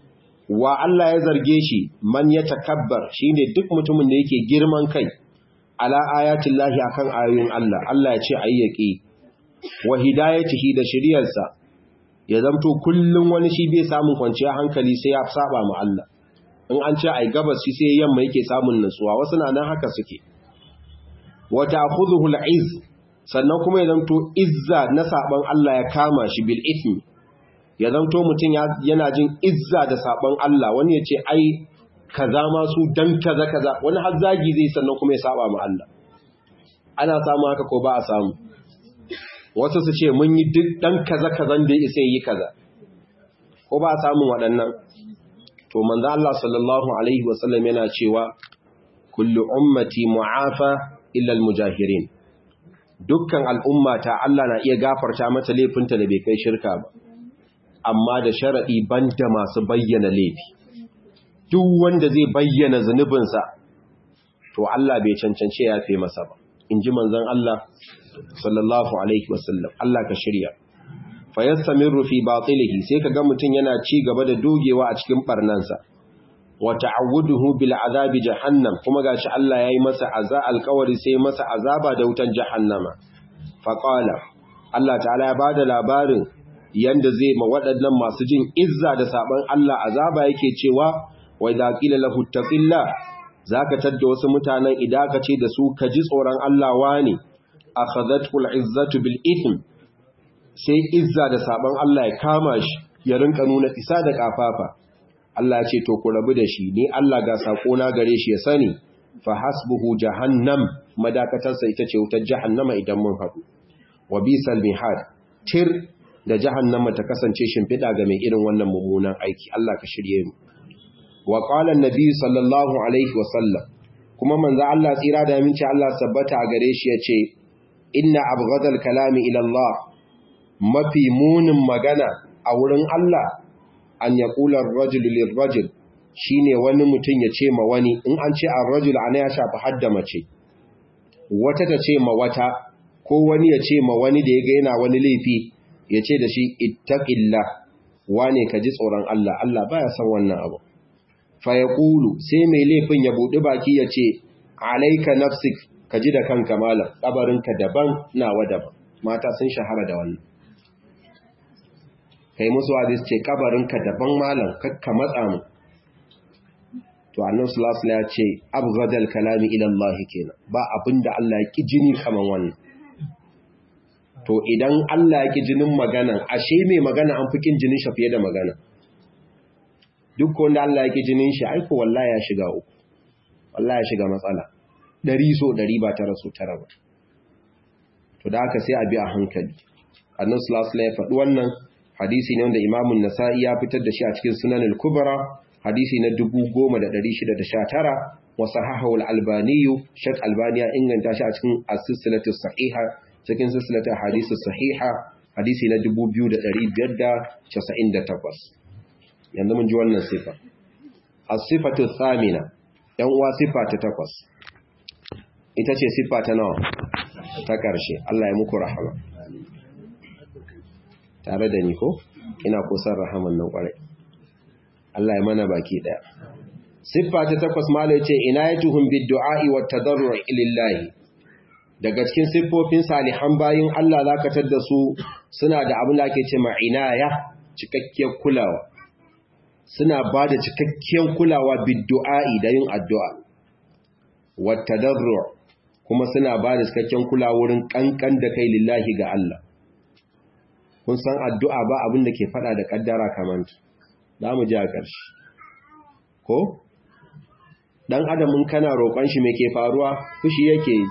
wa Allah ya zarge shi man ya takabbar shine duk mutumin da yake girman kai ala ayatin lahi akan ayoyin Allah Allah ya ce ayyaki wa hidayatihi da shiriyarsa ya zamto kullum wani shi bai samun kwanciyar hankali sai ya saba ma Allah in an ce ai gabas shi sai yamma yake samun nutsuwa wasu na nan haka suke wa ta'khudhuhu al-izz sannan kuma ya zamto izza na saban Allah ya kama shi bil ithmi ya zanto mutum yana jin izza da sabon Allah wani ya ce ai kaza ma su dan kaza kaza wani har zagi zai sannan kuma ya saba ma Allah ana samu haka ko ba a samu wasu su ce mun yi duk dan kaza kazan da ya yi kaza ko ba a samun waɗannan to manzo Allah sallallahu alaihi wasallam yana cewa kullu ummati mu'afa illa almujahirin dukkan al'ummata Allah na iya gafarta mata laifinta da bai kai shirka ba amma da sharaɗi banda masu bayyana laifi duk wanda zai bayyana zunubinsa to Allah bai cancance ya fi masa ba in ji manzon Allah sallallahu alaihi wasallam Allah ka shirya fa yastamiru fi batilihi sai kaga mutun yana ci gaba da dogewa a cikin barnansa wa ta'awuduhu bil azabi jahannam kuma gashi Allah yayi masa azza alqawari sai masa azaba da wutan jahannama fa qala Allah ta'ala ya bada labarin yanda zai ma waɗannan masu jin izza da saban Allah azaba yake cewa wa idza qila lahu taqilla zaka tadda wasu mutanen idan ka ce da su ka ji tsoron Allah wani akhadhatul izzatu bil ithm sai izza da saban Allah ya kama shi ya rinka nuna isa da kafafa Allah ya ce to ku rabu da shi ni Allah ga sako na gare shi ya sani fa hasbuhu jahannam madakatarsa ita ce wutar jahannama idan mun haɗu wa bisal mihad tir da jahannama ta kasance shimfiɗa ga mai irin wannan mummunan aiki Allah ka shirye mu wa qala an-nabi sallallahu alaihi wa sallam kuma manzo Allah tsira da minci Allah sabbata a gare shi yace inna abghadal kalami ila Allah mafi munin magana a wurin Allah an yaqula ar-rajul lir-rajul shine wani mutum ya ce ma wani in an ce ar-rajul ana ya shafi hadda mace wata ta ce ma wata ko wani ya ce ma wani da ya ga yana wani laifi ya ce da shi ittaqillah wane ka ji tsoron Allah Allah baya son wannan abu fa yaqulu sai mai laifin ya budi baki ya ce alayka nafsik ka ji da kanka malam kabarinka daban nawa daban mata sun shahara da wannan kai musu hadis ce kabarinka daban malam kakka matsa mu to annabi sallallahu alaihi ya ce abghadal kalami ila Allah kenan ba abinda Allah ya ki jini kaman wannan to idan Allah ya ki jinin magana ashe mai magana an fikin jinin shi fiye da magana duk wanda Allah ya ki jinin shi aiko wallahi ya shiga uku wallahi ya shiga matsala dari so dari ba tara so tara ba to da haka sai a bi a hankali annabi sallallahu alaihi ya faɗi wannan hadisi ne wanda Imam nasai ya fitar da shi a cikin Sunan al-Kubra hadisi na 10619 wa sahahahu al-Albani Sheikh Albani ya inganta shi a cikin as-silsilatu sahiha cikin silsilatu hadisi sahiha hadisi na 2598 yanzu mun ji wannan sifa as-sifatu thamina yan uwa sifa ta takwas ita ce sifa ta nawa ta karshe Allah ya muku rahama tare da ni ko ina kusan rahaman nan kwarai Allah ya mana baki daya siffa ta takwas mala yace inayatuhum bid-du'a'i wat-tadarru' lillahi daga cikin siffofin salihan bayin Allah zaka tadda su suna da abin da ake cewa inaya cikakkiyar kulawa suna bada cikakkiyar kulawa bid-du'a'i da yin addu'a wat-tadarru' kuma suna bada cikakkiyar kulawa wurin kankan da kai lillahi ga Allah kun san addu'a ba abin da ke fada da kaddara kamanta za mu ji a ƙarshe ko ɗan adamin kana roƙon shi mai ke faruwa fushi yake yi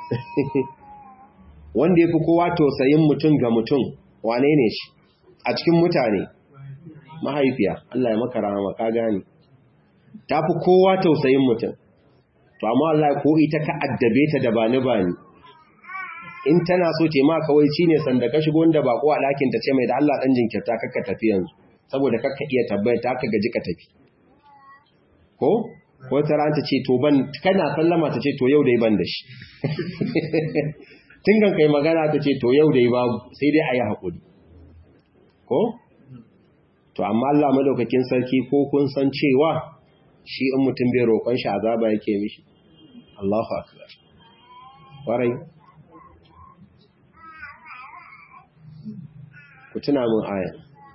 wanda ya fi kowa tausayin mutum ga mutum wane ne shi a cikin mutane mahaifiya Allah ya maka rahama ka gane ta fi kowa tausayin mutum to amma Allah ko ita ka addabe ta da bani bani in tana so ce ma kawai ci ne sanda ka shigo wanda bako a ɗakin ta ce mai da Allah ɗan jinkirta kakka tafi yanzu saboda kakka iya tabbata ta ka gaji ka tafi ko ko ta ranta ce to ban kana sallama ta ce to yau dai ban da shi tun kan kai magana ta ce to yau dai babu sai dai a yi haƙuri ko to amma Allah madaukakin sarki ko kun san cewa shi in mutum bai roƙon shi azaba yake mishi Allahu akbar warai ku tuna min aya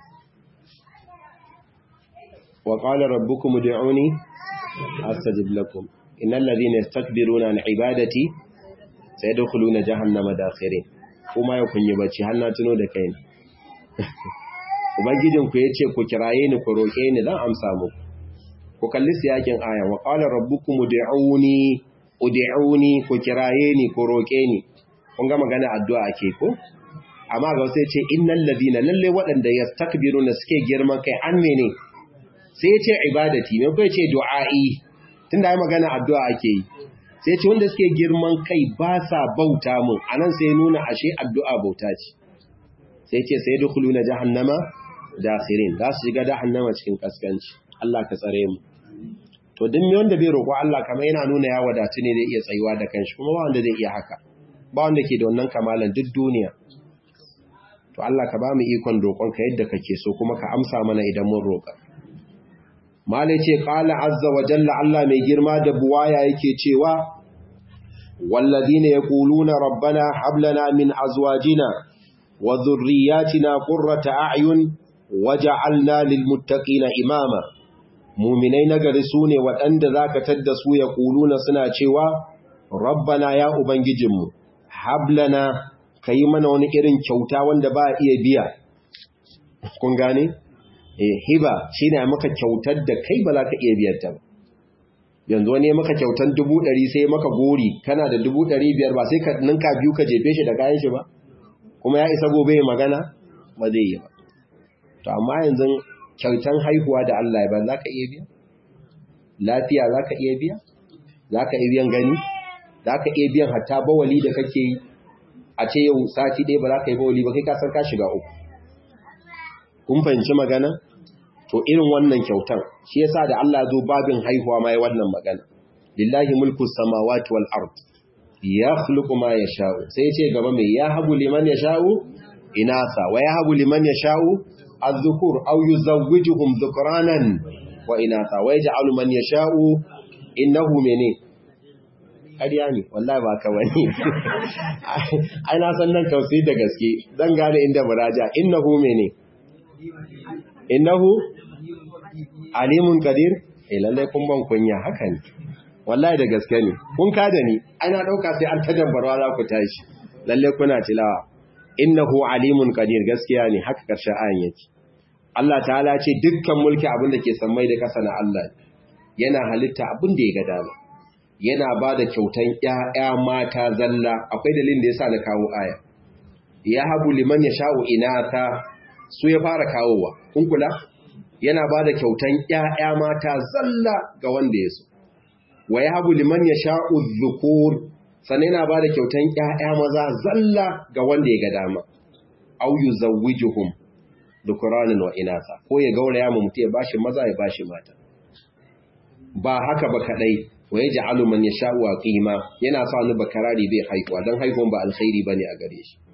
wa qala rabbukum ud'uni astajib lakum innal ladhina yastakbiruna an ibadati sayadkhuluna jahannama dakhirin kuma ya kunyi bacci har na tuno da kai ubangijin ku yace ku kiraye ni ku roke ni dan amsa muku ku kalli siyakin aya wa qala rabbukum ud'uni ud'uni ku kiraye ni ku roke ni kun ga magana addu'a ake ko amma ga sai ce innal ladina lalle waɗanda yastakbiruna suke girman kai an mene sai ya ce ibadati me kai ce du'a'i tunda ai magana addu'a ake yi sai ce wanda suke girman kai ba sa bauta mun anan sai nuna ashe addu'a bauta ce sai ce sai dukhuluna jahannama dakhirin za su shiga jahannama cikin kaskanci Allah ka tsare mu to duk me wanda bai roƙo Allah kamar yana nuna ya wadatu ne zai iya tsayuwa da kanshi kuma ba wanda zai iya haka ba wanda ke da wannan kamalan duk duniya to Allah ka ba mu ikon roƙonka yadda kake so kuma ka amsa mana idan mun roƙa malai ce qala azza wa jalla Allah mai girma da buwaya yake cewa walladhina yaquluna rabbana hab lana min azwajina wa dhurriyyatina qurrata a'yun waj'alna lil muttaqina imama mu'minai nagari sune waɗanda zaka tadda su yaquluna suna cewa rabbana ya ubangijinmu hab lana ka yi mana wani irin kyauta wanda ba a iya biya kun gane? eh hiba shi ne maka kyautar da kai ba za ka iya biyar ta ba yanzu wani ya maka kyautar dubu ɗari sai maka gori kana da dubu ɗari biyar ba sai ka ninka biyu ka jefe shi da kayan shi ba kuma ya isa gobe ya magana ba zai yi ba to amma yanzu kyautan haihuwa da Allah ya ba za ka iya biya lafiya za ka iya biya za ka iya biyan gani za ka iya biyan hatta bawali da kake yi a ce yau sati ɗaya ba za ka yi bawali ba kai kasar ka shiga uku kun fahimci magana to irin wannan kyautan shi yasa da Allah zo babin haihuwa ma ya wannan magana lillahi mulku samawati wal ard yakhluqu ma yasha'u sai ce gaba mai ya habu liman yasha'u inasa wa ya habu liman yasha'u az-zukur aw yuzawwijuhum dhukranan wa inasa wa yaj'alu man yasha'u innahu mene ƙarya ne wallahi ba ka wani ai na san nan tausayi da gaske zan gane inda muraja innahu mene innahu alimun qadir eh lalle kun ban kunya haka ne wallahi da gaske ne kun kada ni ana dauka sai an tajabbarwa za ku tashi lalle kuna tilawa innahu alimun qadir gaskiya ne haka karshen ayan yake Allah ta'ala ce dukkan mulki abin da ke sammai da kasa na Allah yana halitta abin da ya ga dama yana ba da kyautan ƴaƴa mata zalla akwai dalilin da yasa na kawo aya ya habu liman yasha'u inatha su ya fara kawowa kun kula yana ba da kyautan ƴaƴa mata zalla ga wanda ya so wa ya habu liman ya sha'u zukur sannan yana ba da kyautan ƴaƴa maza zalla ga wanda ya ga dama au yu zawwijuhum dhukuranan wa inasa ko ya gauraya mu mutum ya bashi maza ya bashi mata ba haka ba kadai wa yaj'alu man yasha'u qima yana sa ni bakarari bai haihuwa dan haihuwan ba alkhairi bane a gare shi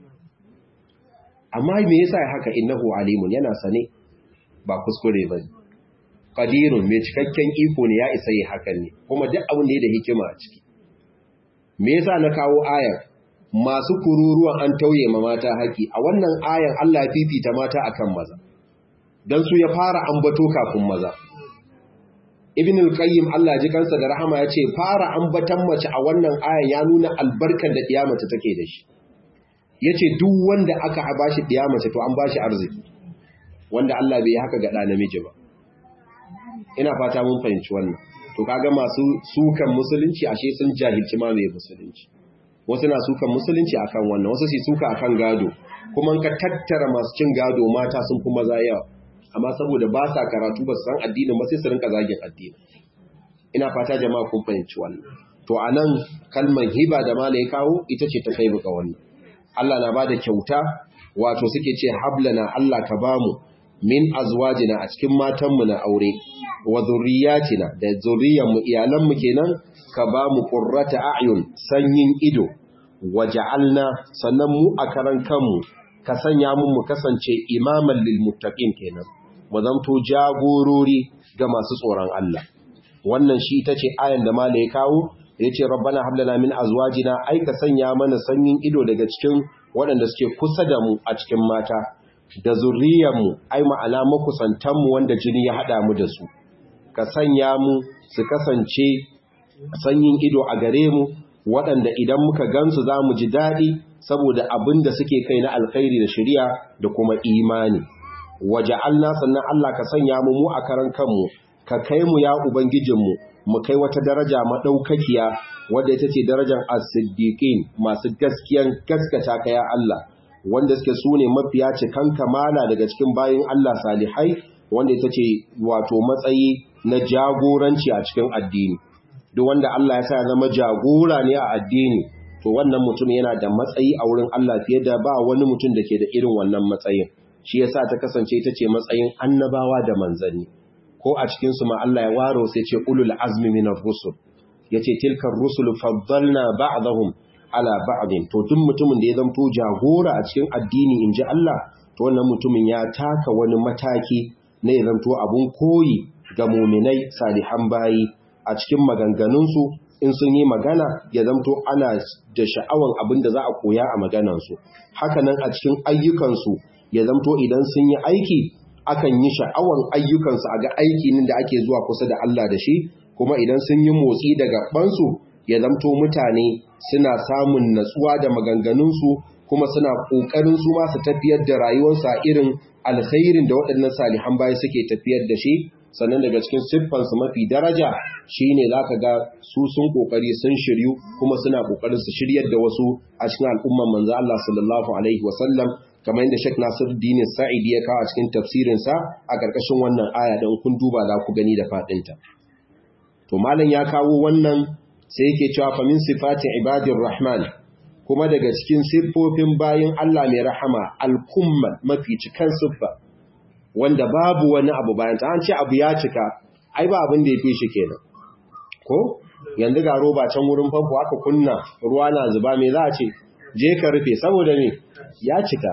amma me yasa haka innahu alimun yana sane ba kuskure ba ne. Ƙadirun mai cikakken iko ne ya isa yi hakan ne, kuma duk abin da ya da hikima a ciki. Me yasa na kawo ayar masu kururuwan an tauye ma mata haƙi, a wannan ayar Allah ya fifita mata akan maza, don su ya fara ambato kafin maza. Ibn al-Qayyim Allah ji kansa da rahama ya ce fara ambatan mace a wannan ayar ya nuna albarkar da ɗiyamata take da shi. Ya ce duk wanda aka bashi ɗiyamata to an bashi arziki. wanda Allah bai haka ga ɗa namiji ba. Ina fata mun fahimci wannan. To kaga masu sukan musulunci ashe sun jahilci ma mai musulunci. Wasu na sukan musulunci akan wannan, wasu su suka akan gado. Kuma ka tattara masu cin gado mata sun fi maza yawa. Amma saboda ba sa karatu ba su san addinin ba sai su rinka zagin addini. Ina fata jama'a kun fahimci wannan. To anan kalmar hiba da mala ya kawo ita ce ta kai buka wannan. Allah na bada kyauta wato suke ce hablana Allah ka bamu min azwajina a cikin matanmu na aure wa zurriyatina da zurriyanmu iyalanmu kenan ka ba mu qurrata a'yun sanyin ido waja'alna sannan mu a karan kanmu ka sanya mu mu kasance imaman lil muttaqin kenan mu zanto jagorori ga masu tsoron Allah wannan shi ita ce ayan da malai ya kawo yace rabbana hab lana min azwajina ai ka sanya mana sanyin ido daga cikin waɗanda suke kusa da mu a cikin mata da zurriyarmu ai ma'ana makusantanmu wanda jini ya haɗa mu da su ka sanya mu su kasance sanyin ido a gare mu waɗanda idan muka gansu za mu ji daɗi saboda abin da suke kai na alkhairi da shari'a da kuma imani waje Allah sannan Allah ka sanya mu mu a karan kanmu ka kai mu ya ubangijinmu mu kai wata daraja maɗaukakiya wadda ita ce darajar as-siddiqin masu gaskiyan gaskata ka ya Allah wanda suke su ne mafiya cikan kamala daga cikin bayin Allah salihai wanda ita ce wato matsayi na jagoranci a cikin addini duk wanda Allah ya sa ya zama jagora ne a addini to wannan mutum yana da matsayi a wurin Allah fiye da ba wani mutum da ke da irin wannan matsayin shi yasa ta kasance ita ce matsayin annabawa da manzanni ko a cikin su ma Allah ya waro sai ce ulul azmi minar rusul yace tilkar rusul faddalna ba'dahum ala ba'din to duk mutumin da ya zanto jagora a cikin addini inji Allah to wannan mutumin ya taka wani mataki na ya zanto abun koyi ga muminai salihan bayi a cikin maganganunsu in sun yi magana ya zanto ana da sha'awan abin da za a koya a maganansu hakanan a cikin ayyukansu ya zanto idan sun yi aiki akan yi sha'awan ayyukansu a ga aiki da ake zuwa kusa da Allah da shi kuma idan sun yi motsi daga ɓansu ya zamto mutane suna samun natsuwa da maganganunsu kuma suna ƙoƙarin su ma su tafiyar da rayuwarsu a irin alkhairin da waɗannan salihan baya suke tafiyar da shi sannan daga cikin siffansu mafi daraja shine zaka ga su sun ƙoƙari sun shiryu kuma suna ƙoƙarin su shiryar da wasu a cikin al'umman manzo Allah sallallahu alaihi wasallam kamar yadda Sheikh Nasiruddin Sa'idi ya kawo a cikin tafsirinsa a ƙarƙashin wannan aya don kun duba za ku gani da faɗinta. To malam ya kawo wannan sai yake cewa fa min sifati ibadir rahman kuma daga cikin siffofin bayin Allah mai rahama al-kummal mafi cikan siffa wanda babu wani abu bayan ta an ce abu ya cika ai ba abin da ya fi shi kenan ko yanzu ga roba can wurin famfo aka kunna ruwa na zuba me za a ce je ka rufe saboda me ya cika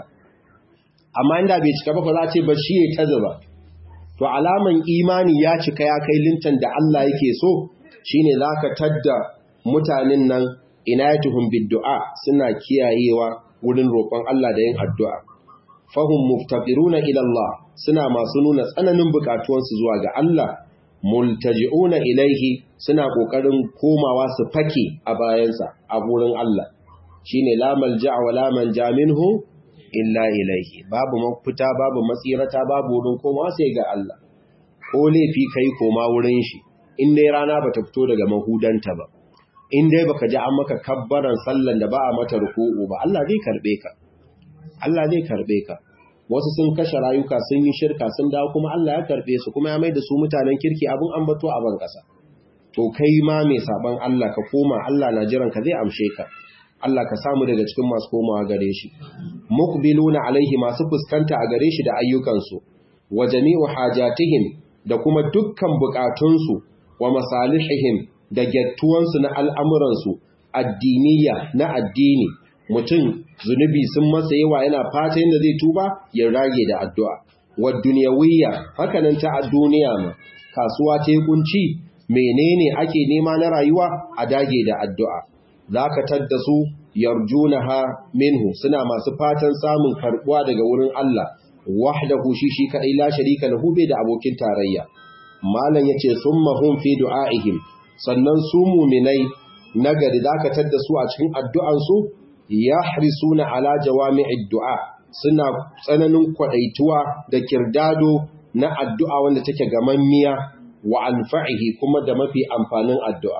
amma inda bai cika ba fa za a ce ba shi ya ta zuba to alaman imani ya cika ya kai lintan da Allah yake so shine zaka tadda mutanen nan inayatuhum biddu'a suna kiyayewa wurin roƙon Allah da yin addu'a fahum muftaqiruna ila Allah suna masu nuna tsananin bukatuwansu zuwa ga Allah multaji'una ilaihi suna kokarin komawa su fake a bayansa a wurin Allah shine la malja'a wa la manja minhu illa ilaihi babu mafita babu matsirata babu wurin komawa sai ga Allah ko laifi kai koma wurin shi in dai rana bata fito daga mahudanta ba in dai baka ji an maka kabbaran sallan da ba a mata ruku'u ba Allah zai karbe ka Allah zai karbe ka wasu sun kashe rayuka sun yi shirka sun dawo kuma Allah ya karbe su kuma ya mai da su mutanen kirki abin ambato a ban kasa to kai ma mai saban Allah ka koma Allah na jiran ka zai amshe ka Allah ka samu daga cikin masu komawa gare shi muqbiluna alaihi masu fuskanta a gare shi da ayyukansu wa jami'u hajatihim da kuma dukkan bukatunsu wa masalihihim da gyattuwansu na al'amuransu addiniya na addini mutum zunubi sun masa yawa yana fata yadda zai tuba ya rage da addu'a wa duniyawiyya hakanan ta a duniya ma kasuwa ta kunci menene ake nema na rayuwa a dage da addu'a za ka tadda su yarjunaha minhu suna masu fatan samun karbuwa daga wurin Allah wahdahu shi shi kadai la sharika lahu bai da abokin tarayya malam yace summa hum fi du'aihim sannan su mu'minai nagari zaka tadda su a cikin addu'an su yahrisuna ala jawami'id du'a suna tsananin kwadaituwa da kirdado na addu'a wanda take gamammiya wa anfa'ihi kuma da mafi amfanin addu'a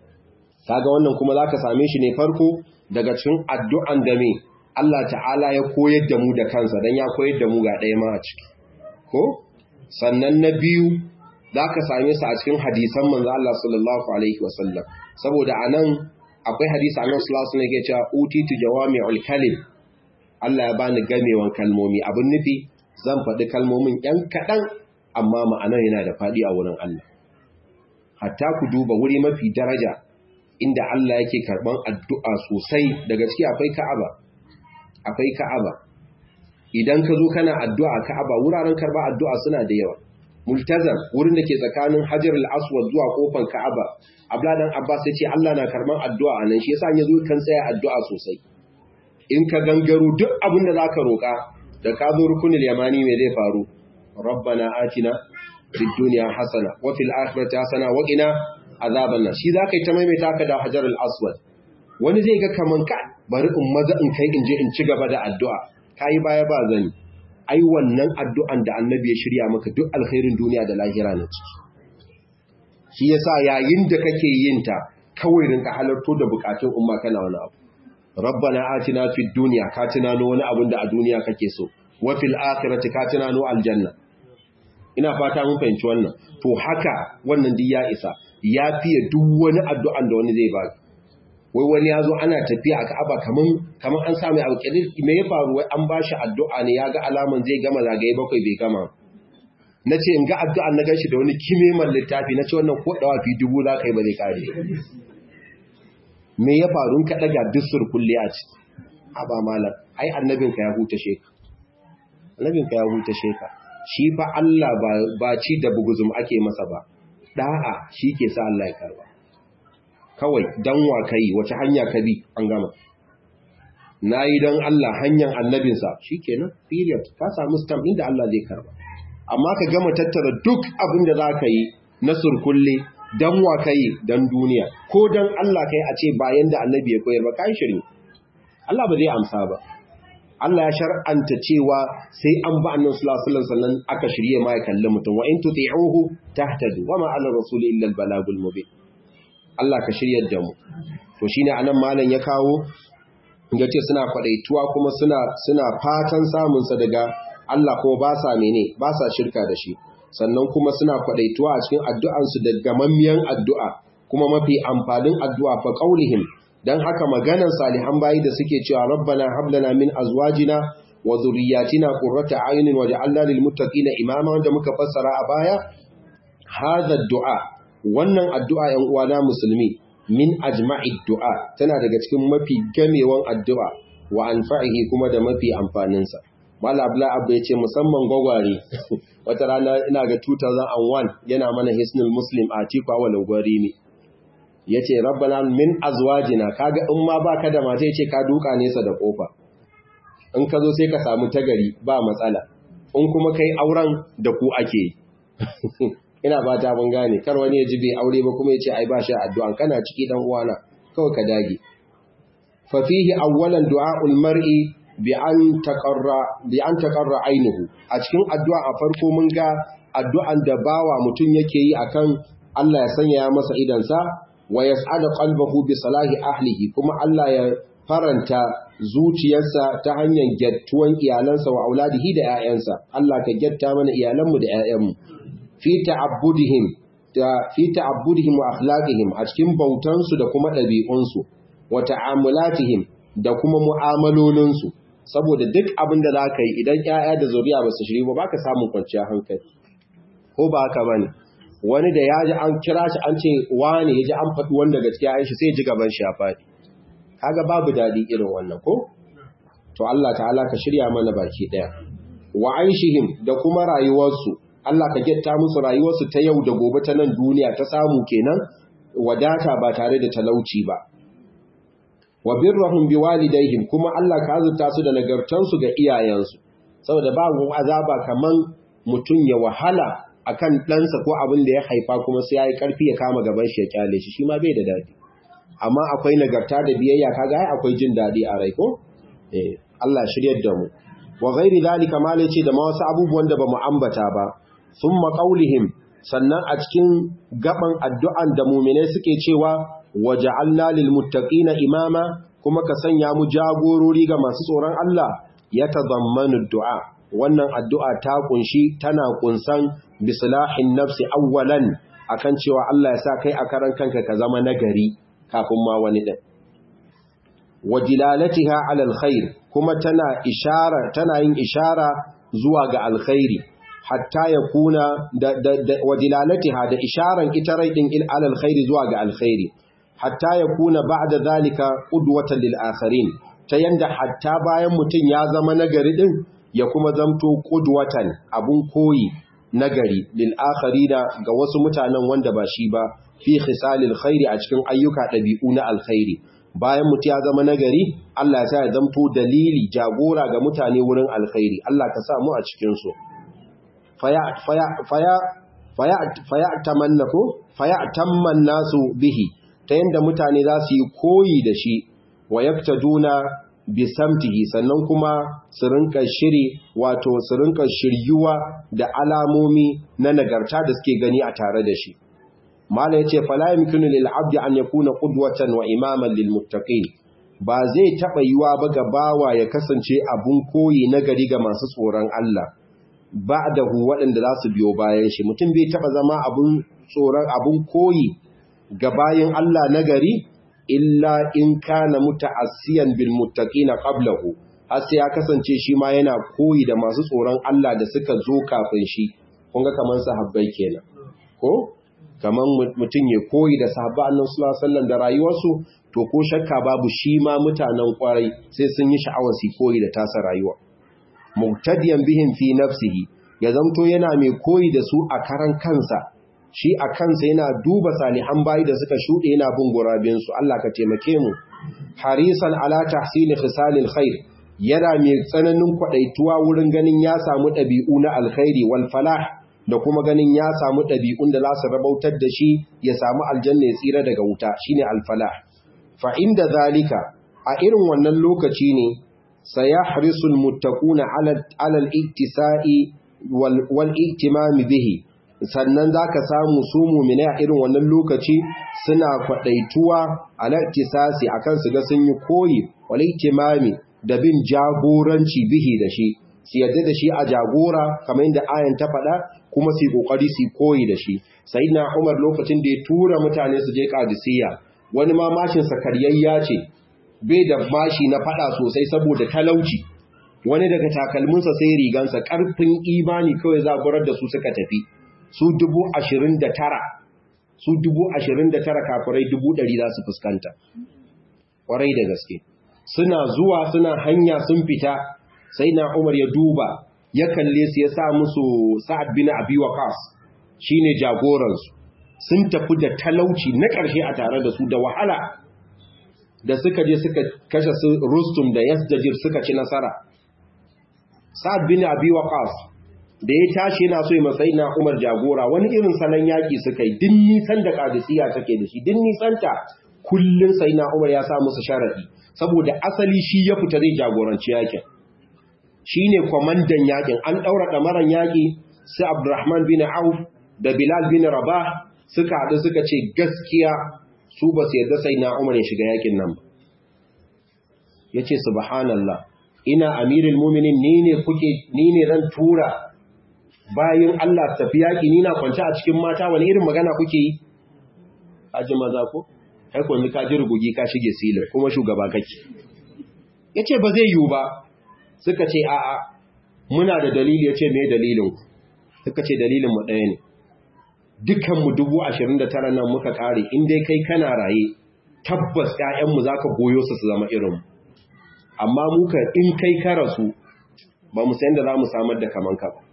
kaga wannan kuma zaka same shi ne farko daga cikin addu'an da me Allah ta'ala ya koyar da mu da kansa dan ya koyar da mu ga ɗaya ma a ciki ko sannan na biyu zaka same su a cikin hadisan manzo Allah sallallahu alaihi wasallam saboda anan akwai hadisi annabi sallallahu alaihi wasallam yake cewa utitu jawami'ul kalim Allah ya bani gamewan kalmomi abin nufi zan faɗi kalmomin ‘yan kaɗan amma ma'anar yana da faɗi a wurin Allah hatta ku duba wuri mafi daraja inda Allah yake karban addu'a sosai daga ciki akwai Ka'aba akwai Ka'aba idan ka zo kana addu'a Ka'aba wuraren karba addu'a suna da yawa multazam wurin da ke tsakanin Hajar al-Aswad zuwa kofar Ka'aba Abdullah dan Abbas ya ce Allah na karban addu'a anan shi yasa ya zo kan tsaya addu'a sosai in ka gangaro duk abin da zaka roka da ka zo rukunul yamani me zai faru rabbana atina fid dunya hasana wa fil akhirati hasana wa qina azaban nan shi za ka yi ta maimaita ka da hajar al-aswad wani zai ga kaman ka bari in maza in kai in je in ci gaba da addu'a kai baya ba zani ai wannan addu'an da annabi ya shirya maka duk alkhairin duniya da lahira ne ciki shi yasa yayin da kake yin ta kawai rinka halarto da bukatun umma kana wani abu rabbana atina fid dunya ka tunano wani abin da a duniya kake so wa fil akhirati ka tunano aljanna ina fata mun fahimci wannan to haka wannan duk ya isa ya fiye duk wani addu'an da wani zai ba wai wani ya zo ana tafiya a ka'aba kaman kaman an sami abu kenan me ya faru wai an bashi addu'a ne ya ga alaman zai gama zagaye bakwai bai gama na ce in ga addu'an na gashi da wani kimeman littafi na ce wannan ko dawa fi dubu za ka yi ba zai kare me ya faru ka daga dusur kulle a ci a ba malam ai annabinka ya huta sheka annabinka ya huta sheka shi fa Allah ba ci da buguzum ake masa ba da'a shi ke sa Allah ya karba kawai dan wa kai wace hanya ka bi an gama nayi dan Allah hanyar annabinsa shikenan period ka samu stamp inda Allah zai karba amma ka gama tattara duk abin da zaka yi na surkulle dan wa kai dan duniya ko dan Allah kai a ce bayan da annabi ya koyar ba kai shirin Allah ba zai amsa ba Allah ya shar'anta cewa sai an ba annabi sallallahu alaihi wasallam aka shirye ma ya kalli mutum wa in tuti'uhu tahtadu wa ma 'ala rasuli illa al-balagul mubin Allah ka shiryar da mu to shine anan malam ya kawo yace suna kwadaituwa kuma suna suna fatan samun sa daga Allah kuma ba sa mene ba sa shirka da shi sannan kuma suna kwadaituwa a cikin addu'an su da gamammiyan addu'a kuma mafi amfanin addu'a fa qaulihim dan haka maganar salihan bayi da suke cewa rabbana hab lana min azwajina wa dhurriyyatina qurrata a'yunin waj'alna lil muttaqina imama wanda muka fassara a baya hadha du'a wannan addu'a ‘yan uwana musulmi min ajma'id du'a tana daga cikin mafi gamewan addu'a wa anfa'ihi kuma da mafi amfaninsa. Mala Abla Abba ya ce musamman gwagware, wata rana ina ga 2001 yana mana Hisnul Muslim a Tikwa walin gwari ne. Ya ce, Rabbana min azwajina, kaga in ma ba ka da mata ya ce ka duka nesa da ƙofa. In ka zo sai ka samu tagari ba matsala, in kuma kai auren da ku ake yi. ina ba ta mun gane kar wani ya ji bai aure ba kuma ya ce ai ba shi addu'an kana ciki dan uwana kawai ka dage fa fihi awwalan du'a'ul mar'i bi an taqarra bi an taqarra ainuhu a cikin addu'a a farko mun ga addu'an da bawa mutum yake yi akan Allah ya sanya masa idan sa wa yas'ada qalbahu bi salahi ahlihi kuma Allah ya faranta zuciyarsa ta hanyar gyattuwan iyalansa wa auladihi da 'ya'yansa Allah ka gyatta mana iyalanmu da 'ya'yanmu fi ta'abbudihim da fi ta'abbudihim wa akhlaqihim a cikin bautansu da kuma ɗabi'unsu wa ta'amulatihim da kuma mu'amalolinsu saboda duk abin da zaka yi idan 'ya'ya da zuriya ba su shiri ba baka samu kwanciyar hankali ko ba haka bane wani da ya ji an kira shi an ce wane ya ji an faɗi wanda gaskiya ya shi sai ji gaban shi ya faɗi kaga babu daɗi irin wannan ko to Allah ta'ala ka shirya mana baki ɗaya wa aishihim da kuma rayuwarsu Allah ka getta musu rayuwarsu ta yau da gobe ta nan duniya ta samu kenan wadata ba tare da talauci ba wa birrahum biwalidayhim kuma Allah ka azurta su da nagartansu ga iyayensu saboda babu azaba kaman mutun ya wahala akan ɗansa ko abin da ya haifa kuma sai yayi karfi ya kama gaban shi ya kyale shi shi ma bai da dadi amma akwai nagarta da biyayya kaga ai akwai jin dadi a rai ko eh Allah shiryar da mu wa ghairi zalika ma ce da ma wasu abubuwan da bamu ambata ba thumma qaulihim sannan a cikin gaban addu'an da mu'mine suke cewa waja'alna lil muttaqina imama kuma ka sanya mu jagorori ga masu tsoron Allah ya tazammanu du'a wannan addu'a ta kunshi tana kunsan bislahin nafsi awwalan akan cewa Allah ya sa kai a karan kanka ka zama nagari kafin ma wani din wajilalatiha ala alkhair kuma tana ishara tana yin ishara zuwa ga alkhairi hatta ya kuna da, da, da wajilalatiha da isharan ita rai din il ala alkhairi zuwa ga alkhairi hatta ya kuna ba'da zalika qudwatan lil akharin ta yanda hatta bayan mutun ya zama nagari din ya kuma zamto qudwatan abun koyi nagari lil akharina ga wasu mutanen wanda ba shi ba fi khisalil khairi a cikin ayyuka dabi'u na alkhairi bayan mutu ya zama nagari Allah ya sa ya zamto dalili jagora ga mutane wurin alkhairi Allah ka sa mu a cikin su faya faya faya faya faya tamanna ko faya tamman nasu bihi ta yanda mutane za su yi koyi da shi wa yaktaduna bi samtihi sannan kuma su rinka shiri wato su rinka shiryuwa da alamomi na nagarta da suke gani a tare da shi mala yace fala yumkinu lil abdi an yakuna qudwatan wa imaman lil muttaqin ba zai taba yiwa ba ga bawa ya kasance abun koyi na gari ga masu tsoron Allah ba'dahu waɗanda za su biyo bayan shi mutum bai taba zama abun tsoron abun koyi ga bayan Allah na gari illa in kana muta'assiyan bil muttaqina qablahu har sai ya kasance shi ma yana koyi da masu tsoron Allah da suka zo kafin shi kun ga kaman sahabbai kenan ko kaman mutum ya koyi da sahabba annabi sallallahu alaihi wasallam da rayuwarsu to ko shakka babu shi ma mutanen kwarai sai sun yi sha'awar su koyi da tasa rayuwa muqtadiyan bihim fi nafsihi ya zamto yana mai koyi da su a karan kansa shi a kansa yana duba salihan bayi da suka shuɗe yana bin gurabinsu Allah ka taimake mu harisan ala tahsili khisalil khair yana mai tsananin kwadaituwa wurin ganin ya samu ɗabi'u na alkhairi wal falah da kuma ganin ya samu ɗabi'un da za su rabautar da shi ya samu aljanna ya tsira daga wuta shine al falah fa inda zalika a irin wannan lokaci ne sayahrisul muttaquna ala ala al-iktisa'i wal wal ihtimam bihi sannan za ka samu su mummina a irin wannan lokaci suna kwaɗaituwa a laktisasi a kan su ga sun yi koyi wal ihtimami da bin jagoranci bihi da shi su yadda da shi a jagora kamar yadda ayan ta faɗa kuma su kokari su koyi da shi sayyidina Umar lokacin da ya tura mutane su je Qadisiyya wani ma mashin sa karyayya ce bai da mashi na faɗa sosai saboda talauci wani daga takalminsa sai rigansa ƙarfin imani kawai zaburar da su suka tafi su dubu ashirin da tara su dubu ashirin da tara kafirai dubu ɗari za su fuskanta ƙwarai da gaske suna zuwa suna hanya sun fita sai na umar ya duba ya kalle su ya sa musu sa'ad bin abi waqas shine jagoransu sun tafi da talauci na ƙarshe a tare da su da wahala da suka je suka kashe su rustum da yasdajir suka ci nasara sa'ad bin abi waqas da ya tashi yana so ya matsayi na umar jagora wani irin salon yaƙi suka yi din nisan da ƙadisiya take da shi din nisanta kullum sai na umar ya sa musu sharaɗi saboda asali shi ya fita zai jagoranci yaƙin shi ne kwamandan yaƙin an ɗaura ɗamaran yaƙi su abdurrahman bin auf da bilal bin rabah suka haɗu suka ce gaskiya su ba su yarda sai na umar ya shiga yaƙin nan ba ya ce subhanallah ina amirul muminin ni ne kuke ni ne zan tura bayan Allah tafi yaƙi ni na kwance a cikin mata wani irin magana kuke yi aji maza ko kai ko ka ji rugugi ka shige silin kuma shugaba kake yace ba zai yiwu ba suka ce a a muna da dalili yace me dalilin ku suka ce dalilin mu ɗaya ne dukkan mu 29 nan muka kare in dai kai kana raye tabbas ƴaƴan mu zaka goyo su su zama irin mu amma muka in kai ka rasu ba mu san da za mu samar da kaman ka ba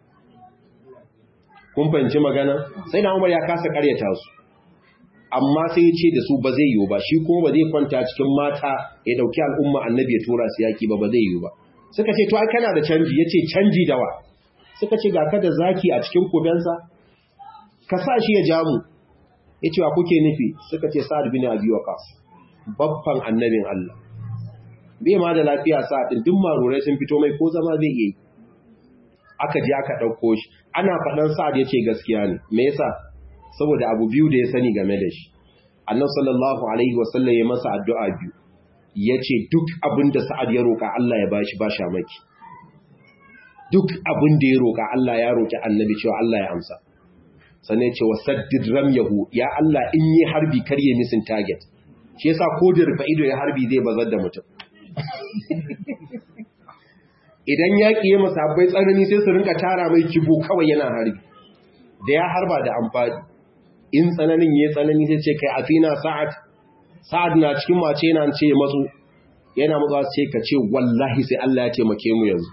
kun fahimci magana sai na umar ya kasa karyata su amma sai ya ce da su ba zai yiwu ba shi kuma ba zai kwanta cikin mata ya dauki al'umma annabi ya tura su yaki ba ba zai yiwu ba suka ce to ai kana da canji yace canji dawa suka ce ga ka da zaki a cikin kubensa ka sa shi ya ja mu yace wa kuke nufi suka ce sa'ad bin abi waqas babban annabin Allah bai ma da lafiya sa'ad din duk marurai sun fito mai ko zama zai yi aka je aka ɗauko shi ana faɗan sa'ad ya ce gaskiya ne me yasa saboda abu biyu da ya sani game da shi annan sallallahu alaihi wasallam ya masa addu'a biyu ya ce duk abin da sa'ad ya roƙa Allah ya bashi ba sha maki duk abin da ya roƙa Allah ya roƙi annabi cewa Allah ya amsa sannan ce wa saddid ramyahu ya Allah in yi harbi kar ya misin target shi yasa ko da rufa ido ya harbi zai bazar da mutum idan yaƙi ya masabbai tsanani sai su rinka tara mai kibo kawai yana harbi da ya harba da amfani in tsananin ya tsanani sai ce kai afina sa'ad sa'ad na cikin mace yana ce matsu yana matsa ce ka ce wallahi sai Allah ya taimake mu yanzu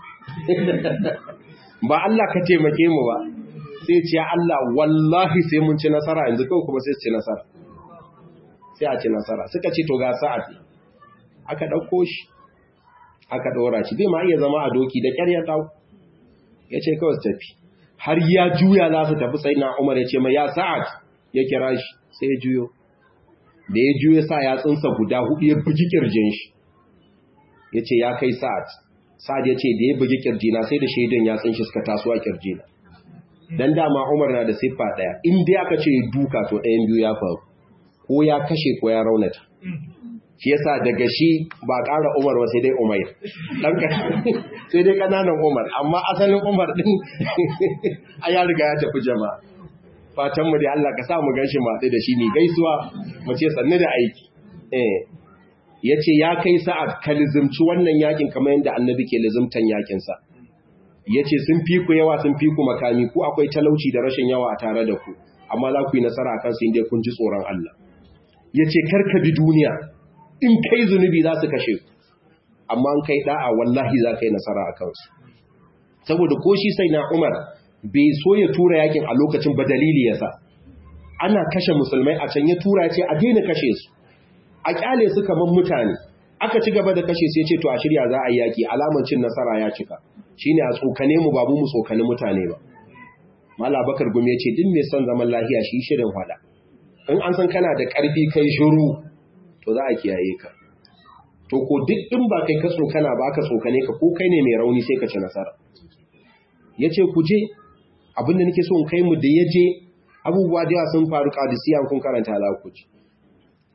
ba Allah ka taimake mu ba sai ce ya Allah wallahi sai mun ci nasara yanzu kawai kuma sai su ci nasara sai a ci nasara suka ce to ga sa'ad aka ɗauko shi aka ɗora shi bai ma iya zama a doki da ƙyar ya ɗau ya ce kawai su tafi har ya juya za su tafi sai na umar ya ce mai ya sa'ad ya kira shi sai ya juyo da ya juya sa ya tsinsa guda hudu ya bugi ƙirjin shi ya ce ya kai sa'ad sa'ad ya ce da ya bugi ƙirjina sai da shaidan ya tsinshi suka taso a ƙirjina dan dama umar na da siffa ɗaya in dai aka ce duka to ɗayan biyu ya faru ko ya kashe ko ya raunata shi yasa daga shi ba ƙara Umar ba sai dai Umair dan sai dai kananan Umar amma asalin Umar din a ya riga ya tafi jama'a fatan mu dai Allah ka sa mu ganshi matsi da shi ne gaisuwa mu ce sannu da aiki eh yace ya kai sa'ad ka lizumci wannan yakin kamar yadda annabi ke lizumtan yakin sa yace sun fi ku yawa sun fi ku makami ku akwai talauci da rashin yawa a tare da ku amma za ku yi nasara akan su inda kun ji tsoron Allah yace karka bi duniya in kai zunubi za su kashe ku amma an kai da'a wallahi za ka yi nasara a kansu saboda ko shi sai na umar bai so ya tura yakin a lokacin ba dalili yasa ana kashe musulmai a can ya tura ce a daina kashe su a kyale su kamar mutane aka ci gaba da kashe su ya ce to a shirya za a yi yaki alamar cin nasara ya cika shine a tsokane mu babu mu tsokani mutane ba mala bakar gumi ya ce din mai son zaman lafiya shi shirin hada in an san kana da karfi kai shiru to za a kiyaye ka to ko duk in ba kai ka tsokana ba ka tsokane ka ko kai ne mai rauni sai ka ci nasara ya ce ku je abinda nake so in kai mu da ya je abubuwa da yawa sun faru kadisiya kun karanta za ku ji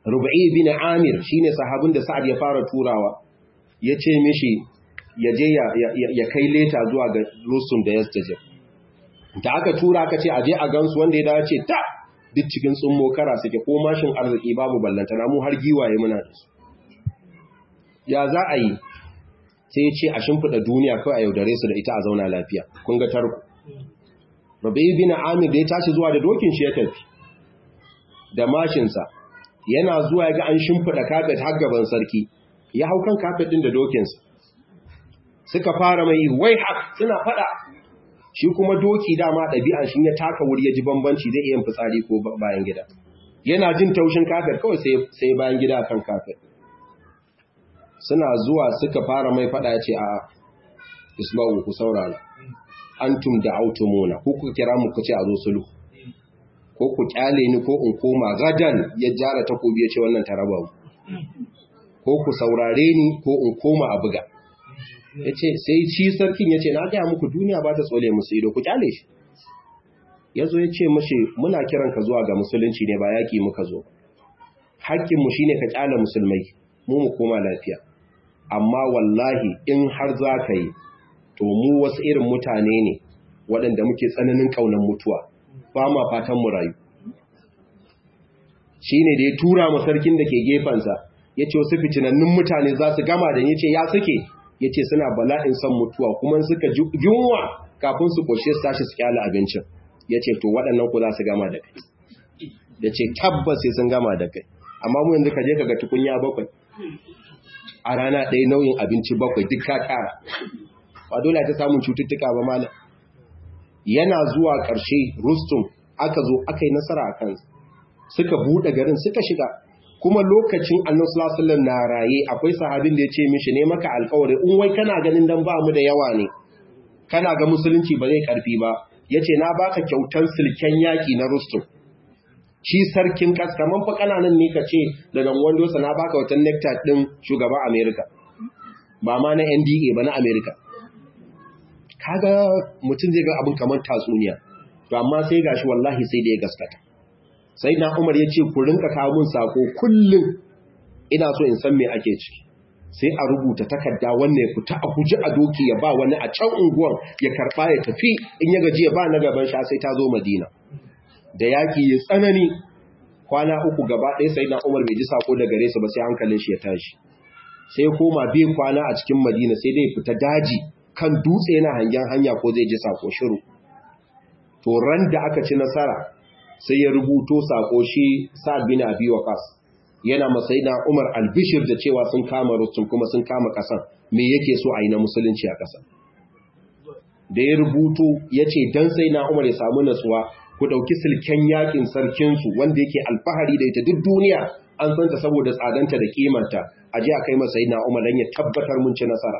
rubai bin amir shine sahabin da sa'ad ya fara turawa ya ce mishi ya je ya kai leta zuwa ga rusum da yastajir da aka tura aka ce aje a gansu wanda ya dace ta duk cikin tsummo kara suke ko mashin arziki babu ballantana mu har giwaye muna da su ya za a yi sai ya ce a shimfiɗa duniya kawai a yaudare su da ita a zauna lafiya kun ga tarko rabai bin amir da ya tashi zuwa da dokin shi ya tafi da mashinsa yana zuwa ga an shimfiɗa kafet har gaban sarki ya hau kan kafet ɗin da dokinsa suka fara mai wai hak suna faɗa shi kuma doki dama ɗabi'an shi ya taka wuri ya ji bambanci zai iya fitsari ko bayan gida yana jin taushin kafet kawai sai bayan gida kan kafet suna zuwa suka fara mai faɗa ya ce a isma'u ku saurara antum da autumuna ko ku kira mu ku ce a zo sulhu ko ku kyale ni ko in koma gadan ya jara takobi ya ce wannan taraba mu ko ku saurare ni ko in koma a buga ya ce sai shi sarkin ya ce na gaya muku duniya ba ta tsole musu ido ku kyale shi ya zo ya ce mashi muna kiran ka zuwa ga musulunci ne ba yaƙi muka zo haƙƙinmu shi ne ka kyale musulmai mu mu koma lafiya amma wallahi in har za ka yi to mu wasu irin mutane ne waɗanda muke tsananin ƙaunar mutuwa ba ma fatan mu rayu shi ne da ya tura mu sarkin da ke gefensa ya ce wasu fitinannun mutane za su gama da ya ce ya suke ya ce suna bala'in son mutuwa kuma suka yunwa kafin su ƙoshe su tashi su kyala abincin ya ce to waɗannan ku za su gama da kai ya ce tabbas sai sun gama da kai amma mu yanzu ka je ka ga tukunya bakwai a rana ɗaya nau'in abinci bakwai duk ka tara ba dole ta samun cututtuka ba malam yana zuwa ƙarshe rustum aka zo aka yi nasara a kansu suka buɗe garin suka shiga kuma lokacin annabi sallallahu alaihi na raye akwai sahabin da ya ce mishi ne maka alƙawari in wai kana ganin dan ba mu da yawa ne kana ga musulunci ba zai karfi ba yace na baka kyautar silken yaki na rustum shi sarkin kas kaman fa kananan ne ka ce daga wando sa na baka wata nectar din shugaban America ba ma na NDA ba na America kaga mutum zai ga abin kamar tatsuniya to amma sai gashi wallahi sai da ya gaskata sai na Umar ya ce ku rinka kawo mun sako kullum ina so in san me ake ciki sai a rubuta takarda wannan ya fita a guji a doki ya ba wani a can unguwan ya karba ya tafi in ya gaji ya ba na gaban sha sai ta zo Madina da yaki ya tsanani kwana uku gaba ɗaya sai na Umar bai ji sako da gare su ba sai hankalin shi ya tashi sai koma bin kwana a cikin Madina sai dai fita daji kan dutse yana hangen hanya ko zai ji sako shiru to ran da aka ci nasara sai ya rubuto sako shi Sa'ad bin Abi Waqqas yana masai na Umar albishir da cewa sun kama Rustum kuma sun kama kasan me yake so a yi na musulunci a kasan da ya rubuto yace dan sai na Umar ya samu natsuwa ku dauki silken yakin sarkin su wanda yake alfahari da ita duk duniya an san ta saboda tsadanta da kimanta aje a kai masa na Umar dan ya tabbatar mun ci nasara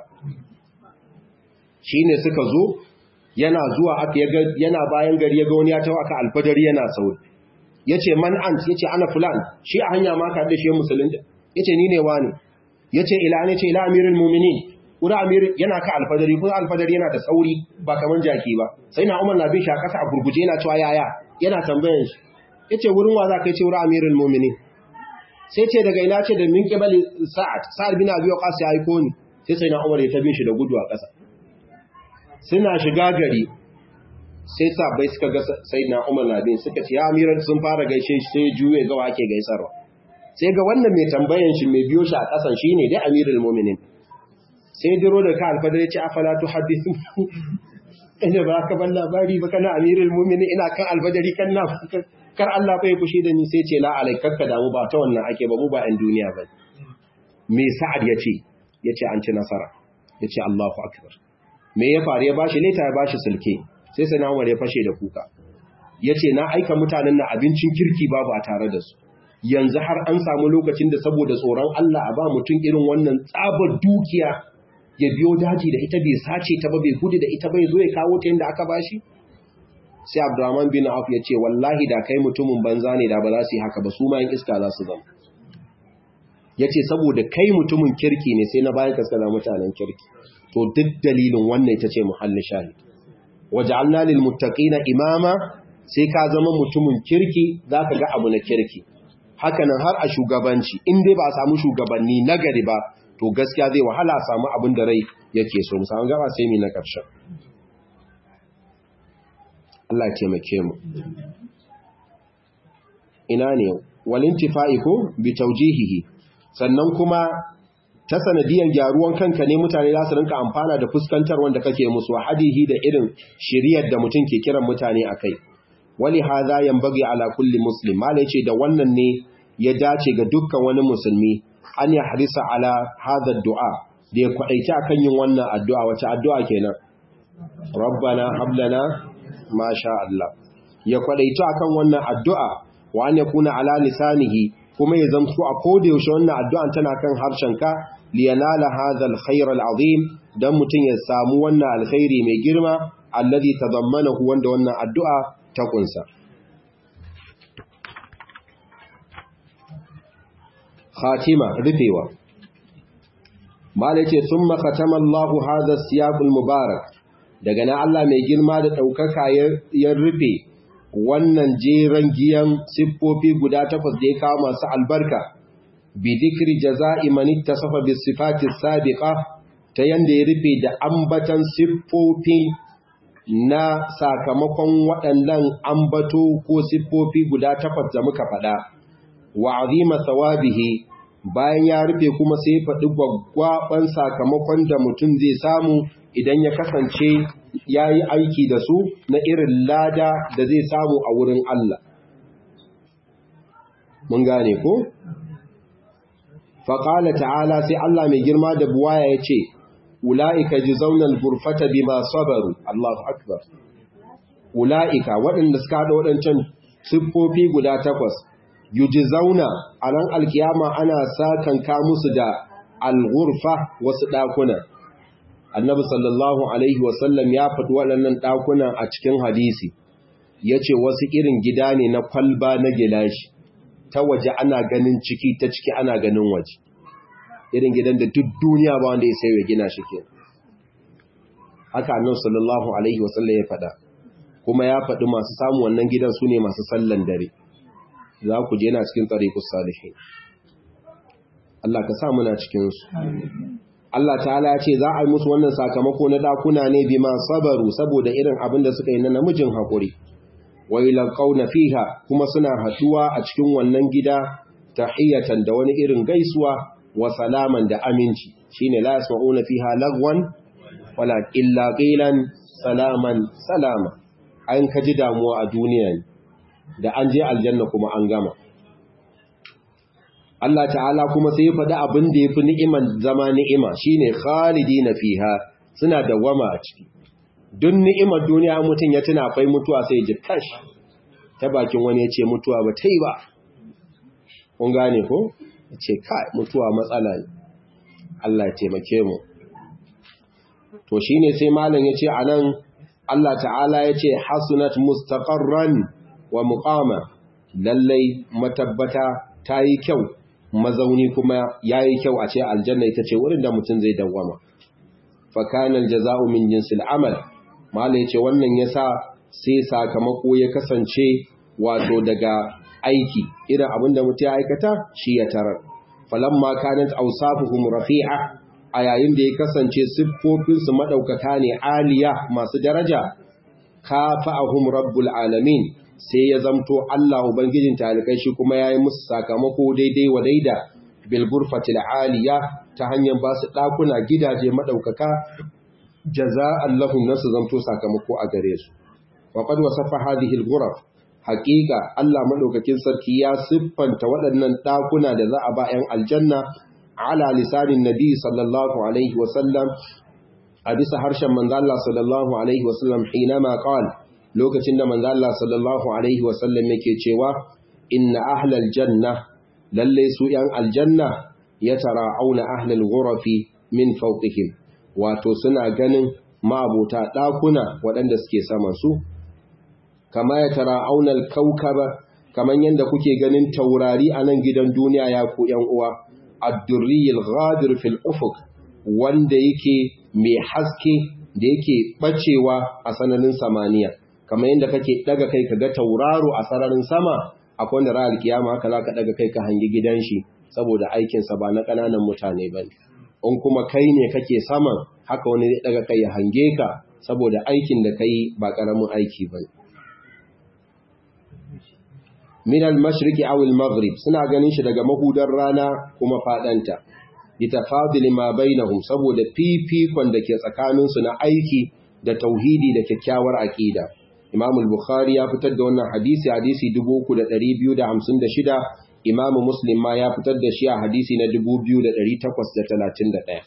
shine suka zo yana zuwa aka yana bayan gari ya ga wani ya tawo aka alfadari yana sauri yace man ant yace ana fulan shi a hanya ma ka da shi musulun yace ni ne wani yace ila ne ce ila amirul mu'minin kura amir yana ka alfadari ko alfadari yana da sauri ba kaman jaki ba sai na umar na bin shi a kasa a gurguje yana cewa yaya yana tambayan shi yace wurin wa za ka ce wurin amirul mu'minin sai ce daga ina ce da min kibali sa'ad sa'ad bin abi waqas ya aiko ni sai sai na umar ya tabin shi da gudu a kasa suna shiga gari sai sabai suka ga sai na umar na bin suka ce ya amiran sun fara gaishe shi sai juye ga wake gaisarwa sai ga wannan mai tambayan shi mai biyo shi a kasan shine dai amirul mu'minin sai diro da ka alfadar ya ce afala tu hadithu ina ba ka ban labari ba kana amirul mu'minin ina kan alfadari kan na kar Allah bai fushi da ni sai ce la alaikakka damu ba ta wannan ake ba mu ba 'yan duniya ba me sa'ad ya ce ya ce an ci nasara ya ce Allahu akbar me ya faru ya bashi leta ya bashi sulke sai sai na ya fashe da kuka ya ce na aika mutanen na abincin kirki babu a tare da su yanzu har an samu lokacin da saboda tsoron Allah a ba mutum irin wannan tsabar dukiya ya biyo daji da ita bai sace ta ba bai gudu da ita bai zo ya kawo ta yadda aka bashi sai Abdurrahman bin Auf ya ce wallahi da kai mutumin banza ne da ba za su yi haka ba su ma yin iska za su zama ya ce saboda kai mutumin kirki ne sai na bayan kaskada mutanen kirki to duk dalilin wannan ita ce muhallin shahid waja'alna lil muttaqina imama sai ka zama mutumin kirki zaka ga abu na kirki hakanan har a shugabanci in dai ba a samu shugabanni nagari ba to gaskiya zai wahala a samu abin da rai yake so musamman gaba sai mi na ƙarshen Allah taimake mu ina ne walintifa'i ko bi taujihihi sannan kuma ta sanadiyan gyaruwan kanka ne mutane za su rinka amfana da fuskantar wanda kake musu hadihi da irin shiriyar da mutum ke kiran mutane akai wali hadha yanbaghi ala kulli muslim mala yace da wannan ne ya dace ga dukkan wani musulmi an ya harisa ala hadha du'a da ya kwadaita akan yin wannan addu'a wace addu'a kenan rabbana hab lana ma sha Allah ya kwadaita akan wannan addu'a wa an yakuna ala lisanihi kuma ya zamto a koda yaushe wannan addu'an tana kan harshenka liyanala hadha alkhair alazim dan mutun ya samu wannan alkhairi mai girma alladhi tadammanahu wanda wannan addu'a ta kunsa khatima rufewa malace thumma khatama Allah hadha siyaq almubarak daga nan Allah mai girma da daukaka ya rufe wannan jeran giyan siffofi guda takwas da ya kawo masu albarka bi dhikri jaza'i man ittasafa bis sifati sabiqa ta yanda ya rufe da ambatan siffofi na sakamakon waɗannan ambato ko siffofi guda takwas da muka faɗa wa azima thawabihi bayan ya rufe kuma sai faɗi gwaggwaban sakamakon da mutum zai samu idan ya kasance ya yi aiki da su na irin lada da zai samu a wurin Allah. Mun gane ko? Faƙala ta'ala sai Allah mai girma da buwaya ya ce, Ula'ika ji zaunar burfata bi masu sabaru, Allahu Akbar. Ula'ika waɗanda suka haɗa waɗancan siffofi guda takwas, yuji zauna a ran alkiyama ana sakanka musu da al-gurfa wasu ɗakuna. annabi sallallahu alaihi wasallam ya faɗi waɗannan ɗakunan a cikin hadisi ya ce wasu irin gida ne na kwalba na gilashi ta waje ana ganin ciki ta ciki ana ganin waje irin gidan da duk duniya ba wanda ya sai ya gina shi ke haka annabi sallallahu alaihi wasallam ya faɗa kuma ya faɗi masu samu wannan gidan su ne masu sallan dare za ku je na cikin tsarikus salihin Allah ka sa muna cikinsu Allah ta'ala ya ce za a yi musu wannan sakamako na dakuna ne bi ma sabaru saboda irin abin da suka yi na namijin haƙuri wa ilaqauna fiha kuma suna haɗuwa a cikin wannan gida tahiyatan da wani irin gaisuwa wa salaman da aminci shine la yasma'una fiha lagwan wala illa qilan salaman salama an kaji damuwa a duniya da an je aljanna kuma an gama Allah ta'ala kuma sai ya faɗi abin da ya fi ni'iman zama ni'ima shi ne khalidi na fiha suna dawama a ciki. Dun ni'imar duniya mutum ya tuna akwai mutuwa sai ji kash ta bakin wani ya ce mutuwa ba ta yi ba. Kun gane ko? Ya ce kai mutuwa matsala ne. Allah ya taimake mu. To shi ne sai malam ya ce a nan Allah ta'ala ya ce hasunat mustaqarran wa muqama lallai matabbata ta yi kyau mazauni kuma ya yi kyau a ce aljanna ita ce wurin da mutum zai dawwama fakanar jaza'u min jinsil amal mala ya ce wannan ya sa sai sakamako ya kasance wato daga aiki irin abin da mutum ya aikata shi ya tarar falamma kanat awsafuhum rafi'a a yayin da ya kasance siffofinsu madaukaka ne aliya masu daraja kafa'ahum rabbul alamin sai ya zamto Allah Ubangijin talikai shi kuma ya yi musu sakamako daidai wa daida bilburfatil aliya ta hanyar ba su ɗakuna gidaje maɗaukaka jaza'an lahum nasu zamto sakamako a gare su. Waƙad wasafa hadhihi al-ghuraf haƙiƙa Allah maɗaukakin sarki ya siffanta waɗannan ɗakuna da za a ba 'yan aljanna ala lisanin nabi sallallahu alaihi wasallam a bisa harshen manzo Allah sallallahu alaihi wasallam hinama qala lokacin da manzo Allah sallallahu alaihi wasallam yake cewa inna ahlal janna lalle su yan aljanna yatara'auna ahlal ghurafi min fawqihim wato suna ganin ma'abuta dakuna waɗanda suke saman su kama yatara'auna al-kawkaba kaman yanda kuke ganin taurari a nan gidan duniya ya ku yan uwa ad-durri al-ghadir fil ufuq wanda yake mai haske da yake bacewa a sananin samaniya kamar yadda kake daga kai kaga tauraro a sararin sama akwai wanda ra'al kiyama haka zaka daga kai ka hangi gidan shi saboda aikin sa ba na kananan mutane bane in kuma kai ne kake saman haka wani zai daga kai ya hange ka saboda aikin da kai ba karamin aiki bane min al-mashriqi aw al-maghrib suna ganin shi daga mahudar rana kuma fadanta litafadili ma bainahum saboda fifikon da ke tsakanin su na aiki da tauhidi da kyakkyawar aqida Imam al-Bukhari ya fitar da wannan hadisi hadisi 3256 Imam Muslim ma ya fitar da shi a hadisi na 2831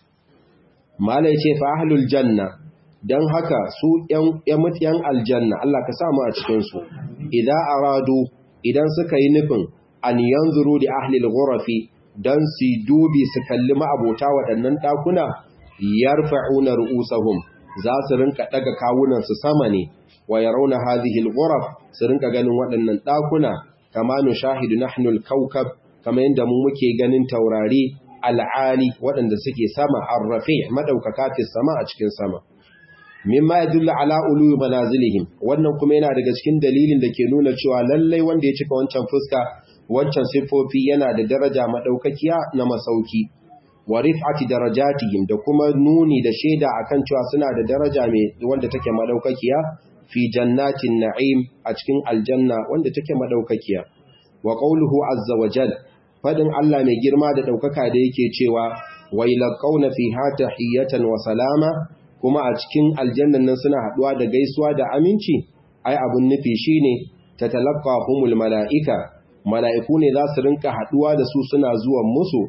Malai ce fa ahlul janna dan haka su ƴan mutiyan aljanna Allah ka sa mu a cikin su idan aradu idan suka yi nufin an yanzuru da ahlil ghurafi dan su dubi su kalli ma'abota waɗannan ɗakuna yarfa'una ru'usahum za su rinka ɗaga kawunan su sama ne wa yarawna hadhihi al-ghuraf su rinka ganin waɗannan ɗakuna kama nushahidu nahnu al-kawkab kama yanda mu muke ganin taurari al'ali waɗanda suke sama arrafi madaukaka fi sama a cikin sama mimma yadullu ala ulu manazilihim wannan kuma yana daga cikin dalilin da ke nuna cewa lallai wanda ya cika wancan fuska wancan sifofi yana da daraja madaukakiya na masauki wa rif'ati darajatihim da kuma nuni da shaida akan cewa suna da daraja mai wanda take madaukakiya fi jannatin na'im a cikin aljanna wanda take madaukakiya wa qawluhu azza wa jal fadin Allah mai girma da daukaka da yake cewa wa ilaqawna fiha tahiyatan wa salama kuma a cikin aljannan nan suna haduwa da gaisuwa da aminci ai abun nufi shine tatalaqahumul malaika malaiku ne za su rinka haduwa da su suna zuwan musu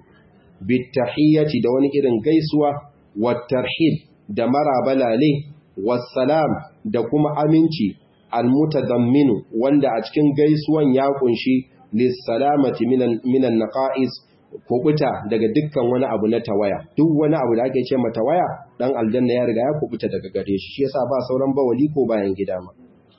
bitahiyyati da wani irin gaisuwa wattarhib da marabalale wassalam da kuma aminci almutadamminu wanda a cikin gaisuwan ya kunshi lissalamati minan minan naqais kubuta daga dukkan wani abu na tawaya duk wani abu da ake ce ma tawaya dan aljanna ya riga ya kubuta daga gare shi shi yasa ba sauran bawali ko bayan gida ma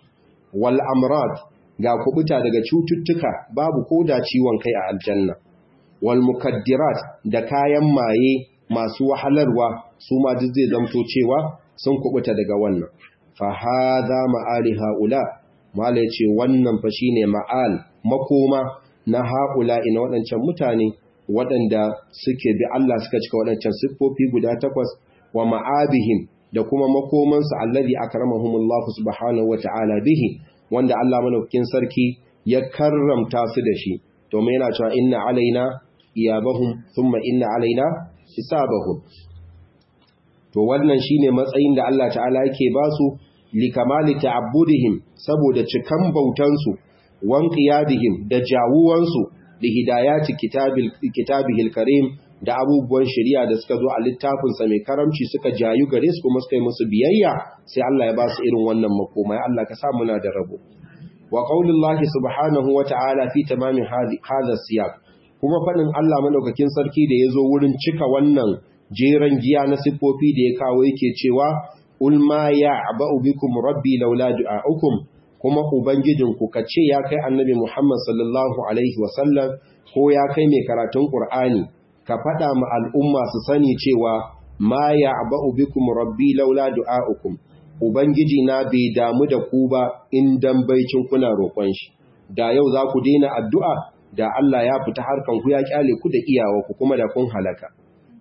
wal amrad ga kubuta daga cututtuka babu koda ciwon kai a aljanna wal mukaddirat da kayan maye masu wahalarwa su ma duk zai zamto cewa sun kubuta daga wannan fa hadha ma'ali haula mala yace wannan fa shine ma'al makoma na haula ina waɗancan mutane waɗanda suke bi Allah suka cika waɗancan siffofi guda takwas wa ma'abihim da kuma makomansu allazi akramahumullahu subhanahu wata'ala bihi wanda Allah malaukakin sarki ya karramta su da shi domin yana cewa inna alaina iyabahum thumma inna alaina hisabahum to wannan shine matsayin da Allah ta'ala yake ba su likamali ta'abbudihim saboda cikan bautansu wan qiyadihim da jawuwansu da hidayati kitabil kitabihil karim da abubuwan shari'a da suka zo a littafin sa mai karamci suka jayu gare su kuma suka yi musu biyayya sai Allah ya ba su irin wannan makoma ya Allah ka sa muna da rabo wa qaulullahi subhanahu wa ta'ala fi tamamin hadha siyaq kuma fadin Allah madaukakin sarki da yazo wurin cika wannan jeran giya na siffofi da ya kawo yake cewa ul ma ya'ba'u bikum rabbi laula du'a'ukum kuma ubangijinku kace ya kai annabi Muhammad sallallahu alaihi wasallam ko ya kai mai karatun Qur'ani ka fada ma al'umma su sani cewa ma ya'ba'u bikum rabbi laula du'a'ukum ubangiji na bai damu da ku ba in dan baicin kuna roƙon shi da yau za ku daina addu'a da Allah ya fita harkan ku ya kyale ku da iyawa ku kuma da kun halaka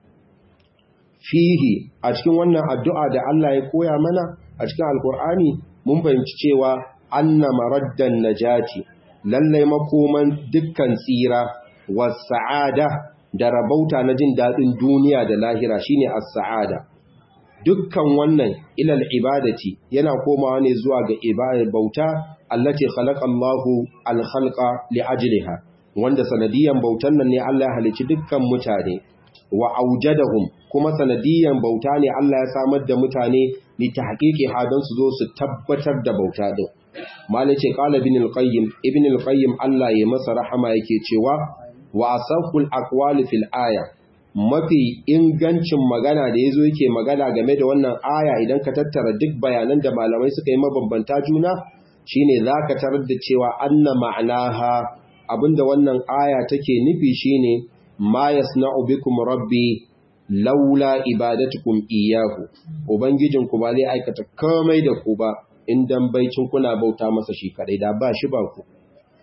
fihi a cikin wannan addu'a da Allah ya koya mana a cikin alkur'ani mun fahimci cewa anna maraddan najati lallai makoman dukkan tsira was sa'ada da rabauta na jin daɗin duniya da lahira shine as-sa'ada dukkan wannan ilal ibadati yana komawa ne zuwa ga ibadar bauta allati khalaqa Allahu al-khalqa li ajliha wanda sanadiyan bautan nan ne Allah ya halicci dukkan mutane wa aujadahum kuma sanadiyan bauta ne Allah ya samar da mutane li tahqiqi hadan su zo su tabbatar da bauta din malai ce qala ibn al-qayyim ibn al-qayyim Allah ya masa rahama yake cewa wa asaqul aqwali fil aya mafi ingancin magana da yazo yake magana game da wannan aya idan ka tattara duk bayanan da malamai suka yi mabambanta juna shine zaka tarar da cewa anna ma'anaha abinda wannan aya take nufi shine ma yasna'u bikum rabbi laula ibadatukum iyyahu ubangijinku ba zai aikata komai da ku ba in dan baicin kuna bauta masa shi kadai da ba shi ba ku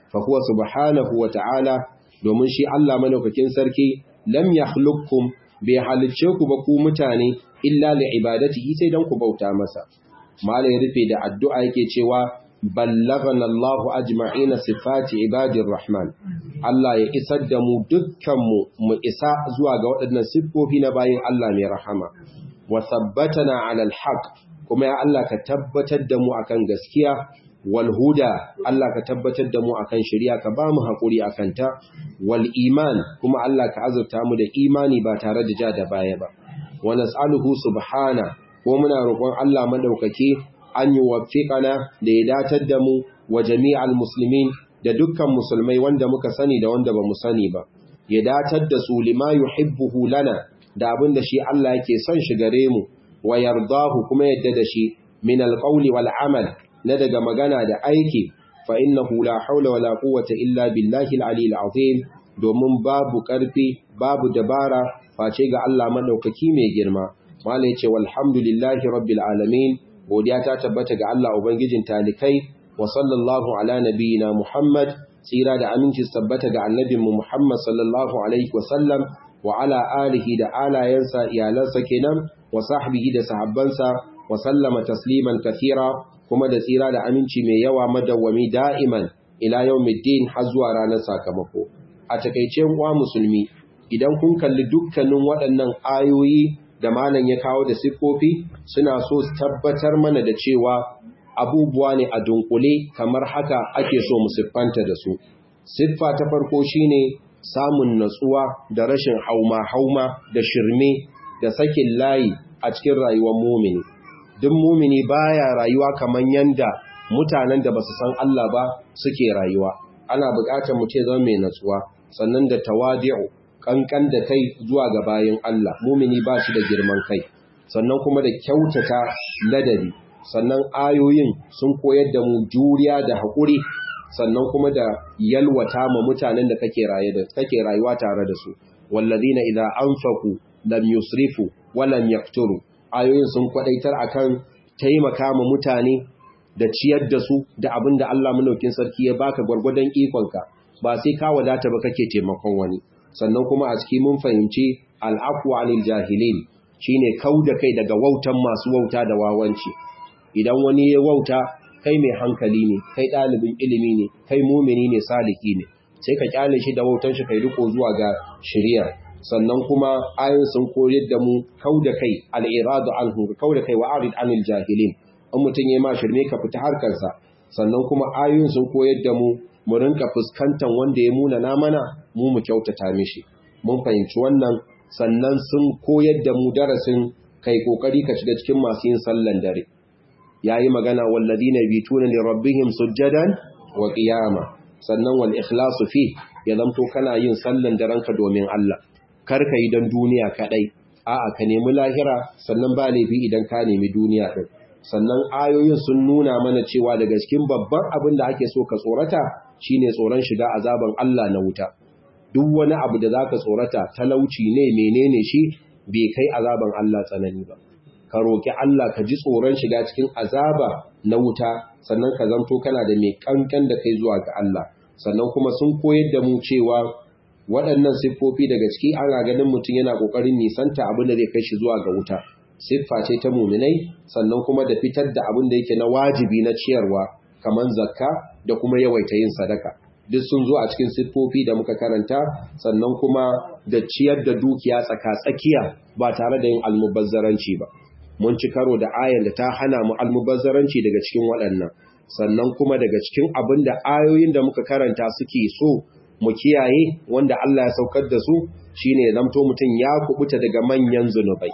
fa huwa subhanahu wa ta'ala domin shi Allah madaukakin sarki lam yakhluqukum bai halicce ku ba ku mutane illa li ibadatihi sai dan ku bauta masa malai rufe da addu'a yake cewa ballagana Allah ajma'ina sifati ibadir rahman Allah ya isar da mu dukkan mu mu isa zuwa ga waɗannan siffofi na bayin Allah mai rahama wa sabbatana ala alhaq kuma ya Allah ka tabbatar da mu akan gaskiya wal huda Allah ka tabbatar da mu akan shari'a ka ba mu hakuri akan ta wal iman kuma Allah ka azurta mu da imani ba tare da ja da baya ba wa nas'aluhu subhana ko muna roƙon Allah madaukake an yi wafiƙana da ya datar da mu wa jami'al musulmin da dukkan musulmai wanda muka sani da wanda ba mu sani ba ya datar da su lima yuhibbuhu lana da abin da shi Allah yake son shi gare mu wa yardahu kuma yadda da shi min alqawli wal amal na daga magana da aiki fa innahu la hawla wala quwwata illa billahi al-ali al-azim domin babu karfi babu dabara face ga Allah madaukaki mai girma malai ce walhamdulillahi rabbil alamin godiya ta tabbata ga Allah ubangijin talikai wa sallallahu ala nabiyina Muhammad tsira da aminci tabbata ga annabinmu Muhammad sallallahu alaihi wa sallam wa ala alihi da alayensa iyalansa kenan wa sahbihi da sahabbansa wa sallama tasliman kathira kuma da tsira da aminci mai yawa madawwami da'iman ila yawmiddin har zuwa ranar sakamako a takeice uwa musulmi idan kun kalli dukkanin waɗannan ayoyi da malam ya kawo da siffofi suna so su tabbatar mana da cewa abubuwa ne a dunkule kamar haka ake so mu siffanta da su siffa ta farko shine samun natsuwa da rashin hauma-hauma da shirme da sakin layi a cikin rayuwar mumini duk mumini baya rayuwa kamar yanda mutanen da basu san Allah ba suke rayuwa ana buƙatar mu ce zama mai natsuwa sannan da tawadi'u kankan da kai zuwa ga bayin Allah mumini ba shi da girman kai sannan kuma da kyautata ladabi sannan ayoyin sun koyar da mu juriya da haƙuri sannan kuma da yalwata ma mutanen da kake raye da kake rayuwa tare da su wallazina idza anfaqu lam yusrifu wa lam yaqturu ayoyin sun kwadaitar akan taimaka ma mutane da ciyar da su da abinda Allah mulkin sarki ya baka gwargwadon ikonka ba sai ka wadata ba kake taimakon wani sannan kuma a ciki mun fahimci al'afu anil jahilin shine kauda kai daga wautan masu wauta da wawanci idan wani ya wauta kai mai hankali ne kai ɗalibin ilimi ne kai mumini ne saliki ne sai ka kyale shi da wautan shi kai riko zuwa ga shari'a sannan kuma ayin sun koyar da mu kauda kai al'iradu anhu kauda kai wa arid anil jahilin in mutum ya ma shirme ka fita harkarsa sannan kuma ayoyin sun koyar da mu mu rinka fuskantar wanda ya muna na mana mu mu kyautata mishi mun fahimci wannan sannan sun koyar da mu darasin kai kokari ka shiga cikin masu yin sallan dare yayi magana walladina bituna li rabbihim sujjadan wa qiyama sannan wal ikhlasu fi ya zamto kana yin sallan daren ka domin Allah kar ka yi dan duniya kadai a'a ka nemi lahira sannan ba laifi idan ka nemi duniya din sannan ayoyin sun nuna mana cewa daga cikin babban abin da ake so ka tsorata shine tsoron shiga azaban Allah na wuta duk wani abu da zaka tsorata talauci ne menene shi bai kai azaban Allah tsanani ba ka roki Allah ka ji tsoron shiga cikin azaba na wuta sannan ka zanto kana da mai kankan da kai zuwa ga Allah sannan kuma sun koyar da mu cewa waɗannan siffofi daga ciki ana ganin mutum yana ƙoƙarin nisanta abin da zai kai shi zuwa ga wuta siffa ce ta muminai sannan kuma da fitar da abin da yake na wajibi na ciyarwa kamar zakka da kuma yawaita yin sadaka duk sun zo a cikin siffofi da muka karanta sannan kuma da ciyar da dukiya tsaka-tsakiya ba tare da yin almubazzaranci ba mun ci karo da ayar da ta hana mu almubazzaranci daga cikin waɗannan sannan kuma daga cikin abin da ayoyin da muka karanta suke so mu kiyaye wanda Allah ya saukar da su shine zamto mutum ya kubuta daga manyan zunubai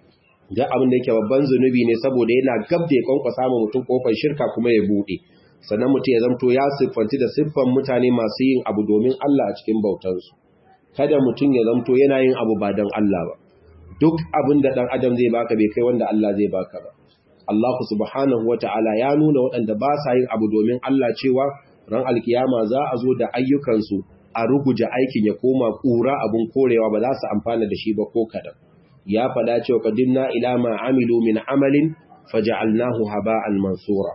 ga abin da yake babban zunubi ne saboda yana gab da ya kwankwasa ma mutum kofar shirka kuma ya bude sannan mutum ya zamto ya siffanci da siffan mutane masu yin abu domin Allah a cikin bautansu kada mutum ya zamto yana yin abu ba don Allah ba duk abin da dan adam zai baka bai kai wanda Allah zai baka ba Allah subhanahu wata'ala ya nuna waɗanda ba sa yin abu domin Allah cewa ran alkiyama za a zo da ayyukansu a ruguje aikin ya koma ƙura abin korewa ba za su amfana da shi ba ko kadan ya faɗa cewa qadimna ila ma amilu min amalin faj'alnahu haba'an mansura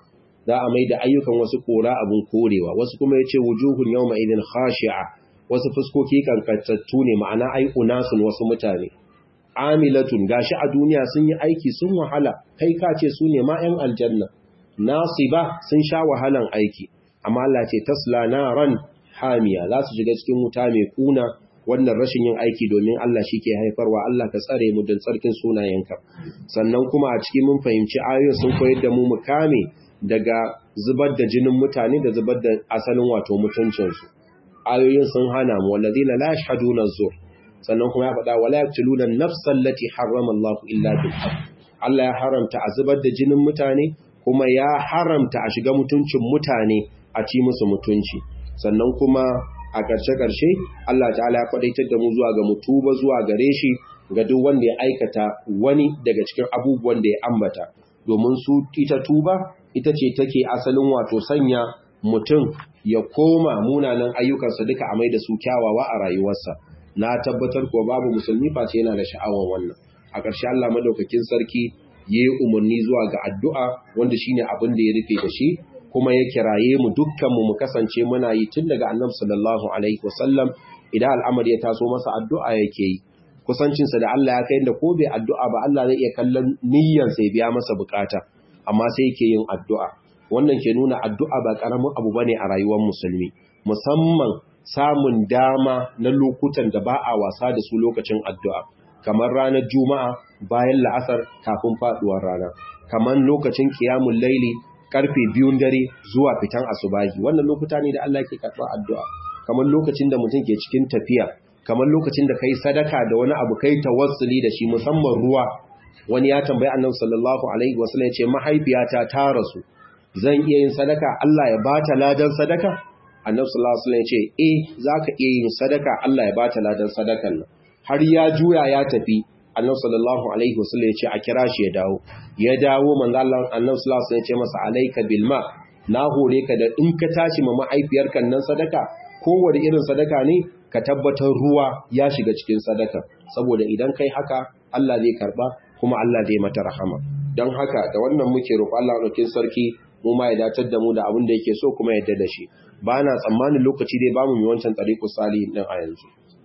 za a mai da ayyukan wasu kora abun korewa wasu kuma yace wujuhun yawma idin khashi'a wasu fuskoki kankantattu ne ma'ana ai unasun wasu mutane amilatun gashi a duniya sun yi aiki sun wahala kai ka ce su ne ma 'yan aljanna nasiba sun sha wahalan aiki amma Allah ce tasla naran hamiya za su shiga cikin wuta mai kuna wannan rashin yin aiki domin Allah shi ke haifarwa Allah ka tsare mu don tsarkin sunayenka sannan kuma a cikin mun fahimci ayoyin sun koyar da mu mu kame daga zubar da jinin mutane da zubar da asalin wato mutuncinsu ayoyin sun hana mu wallazina la yashhaduna zur sannan kuma ya faɗa wala yaqtuluna an-nafsa allati harrama Allah illa bil haqq Allah ya haramta a zubar da jinin mutane kuma ya haramta a shiga mutuncin mutane a ci musu mutunci sannan kuma a ƙarshe-ƙarshe Allah ta'ala ya faɗaitar da mu zuwa ga mutuba zuwa gare shi ga duk wanda ya aikata wani daga cikin abubuwan da ya ambata domin su ita tuba ita ce take asalin wato sanya mutum ya koma munanan ayyukansa duka a mai da su kyawawa a rayuwarsa na tabbatar kuwa babu musulmi face yana da sha'awar wannan a ƙarshe Allah madaukakin sarki ya yi umarni zuwa ga addu'a wanda shine abin da ya rufe da shi kuma ya kiraye mu dukkanmu mu kasance muna yi tun daga annabi sallallahu alaihi wasallam idan al'amari ya taso masa addu'a yake yi kusancinsa da Allah ya kai da ko bai addu'a ba Allah zai iya kallon niyyar sai biya masa bukata amma sai yake yin addu'a wannan ke nuna addu'a ba karamin abu bane a rayuwar musulmi musamman samun dama na lokutan da ba a wasa da su lokacin addu'a kamar ranar juma'a bayan la'asar kafin faduwar rana kamar lokacin kiyamun laili karfe biyun dare zuwa fitan asubahi wannan lokuta ne da Allah ke karɓar addu'a kamar lokacin da mutum ke cikin tafiya kamar lokacin da kai sadaka da wani abu kai tawassuli da shi musamman ruwa wani ya tambayi annabi sallallahu alaihi wasallam ya ce mahaifiyata ta rasu zan iya yin sadaka Allah ya bata ladan sadaka annabi sallallahu alaihi wasallam ya ce eh zaka iya yin sadaka Allah ya bata ladan sadakan nan har ya juya ya tafi annabi sallallahu alaihi wasallam ya ce a kira shi ya dawo ya dawo manzo Allah annabi sallallahu alaihi wasallam ya ce masa alayka bil ma na hore ka da in ka tashi ma mahaifiyarka nan sadaka kowace irin sadaka ne ka tabbatar ruwa ya shiga cikin sadaka saboda idan kai haka Allah zai karba kuma Allah zai mata rahama don haka da wannan muke roƙo Allah ɗaukin sarki mu ma ya datar da mu da abin da yake so kuma yadda da shi ba na tsammanin lokaci dai ba mu yi wancan tsariku salihin ɗin a yanzu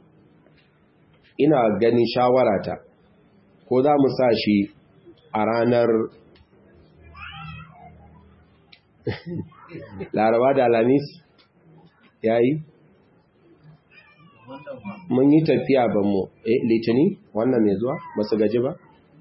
ina ganin shawarata ko za mu sa shi a ranar laraba da alamis ya yi mun yi tafiya ban mu eh litini wannan mai zuwa ba su gaji ba?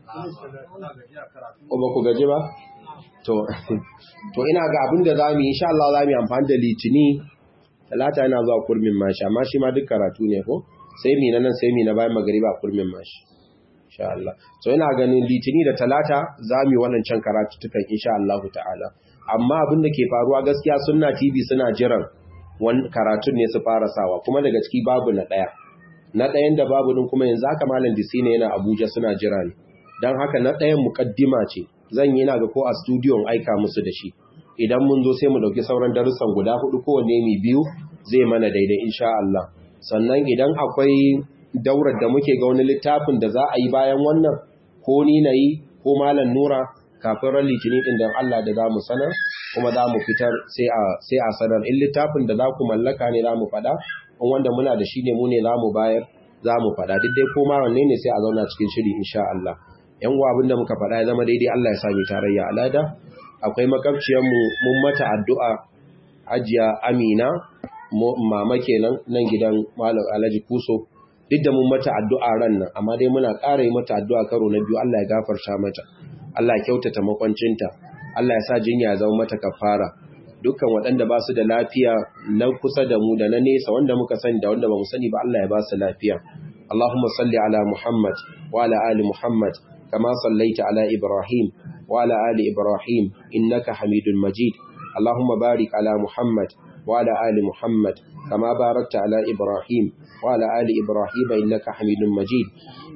ko ba ku gaji ba? to to ina ga abin da za mu yi insha Allah za mu yi amfani da litini talata yana zuwa kurmin mashi amma shi ma duk karatu ne ko sai mi na nan sai mi na bayan magariba kurmin mashi insha Allah so ina ganin litini da talata za mu yi wannan can karatu tukan insha Allah ta'ala amma abin da ke faruwa gaskiya sunna TV suna jiran wani karatun ne su fara sawa kuma daga ciki babu na ɗaya na ɗayan da babu din kuma yanzu haka malam disi ne yana abuja suna jira ne don haka na ɗayan mukaddima ce zan yi na ga ko a studio aika musu da shi idan mun zo sai mu ɗauki sauran darussan guda hudu kowanne mai biyu zai mana daidai insha Allah sannan idan akwai daurar da muke ga wani littafin da za a yi bayan wannan ko ni na yi ko malam nura kafin ran litinin din da Allah da za mu sanar kuma za mu fitar sai a sanar in littafin da za ku mallaka ne za mu faɗa in wanda muna da shi ne mu ne za mu bayar za mu faɗa duk dai koma wanne ne sai a zauna cikin shiri insha Allah yan uwa abin da muka faɗa ya zama daidai Allah ya sa mu tarayya alada akwai makabciyar mu mun mata addu'a ajiya Amina mama kenan nan gidan Malam Alhaji Kuso duk da mun mata addu'a ran nan amma dai muna ƙara yi mata addu'a karo na biyu Allah ya gafarta mata Allah ya kyautata makwancinta Allah ya sa jinya ya zama mata kafara dukkan waɗanda ba su da lafiya na kusa da mu da na nesa wanda muka sani da wanda ba mu sani ba Allah ya ba su lafiya Allahumma salli ala Muhammad wa ala ali Muhammad kama sallaita ala Ibrahim wa ala ali Ibrahim innaka Hamidul Majid Allahumma barik ala Muhammad wa ala ali Muhammad kama barakta ala Ibrahim wa ala ali Ibrahim innaka Hamidul Majid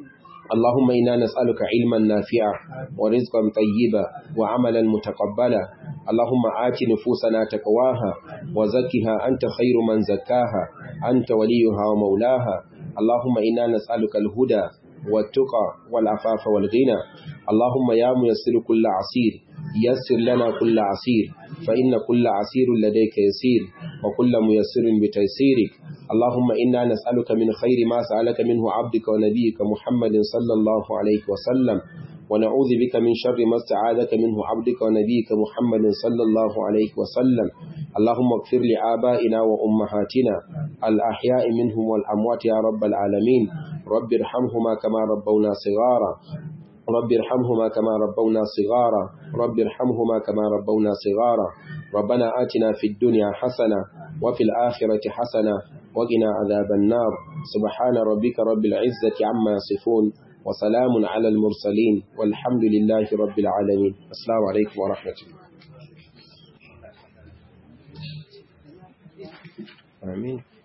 اللهم إنا نسألك علما نافعا ورزقا طيبا وعملا متقبلا اللهم آت نفوسنا تقواها وزكها أنت خير من زكاها أنت وليها ومولاها اللهم إنا نسألك الهدى والتقى والعفاف والغنى اللهم يا ميسر كل عسير يسر لنا كل عسير فإن كل عسير لديك يسير وكل ميسر بتيسيرك اللهم إنا نسألك من خير ما سألك منه عبدك ونبيك محمد صلى الله عليه وسلم ونعوذ بك من شر ما استعاذك منه عبدك ونبيك محمد صلى الله عليه وسلم اللهم اغفر لآبائنا وأمهاتنا الأحياء منهم والأموات يا رب العالمين رب ارحمهما كما ربونا صغارا رب ارحمهما كما ربونا صغارا رب ارحمهما كما ربونا صغارا ربنا آتنا في الدنيا حسنة وفي الآخرة حسنة وقنا عذاب النار سبحان ربك رب العزة عما يصفون وسلام على المرسلين والحمد لله رب العالمين السلام عليكم ورحمة الله آمين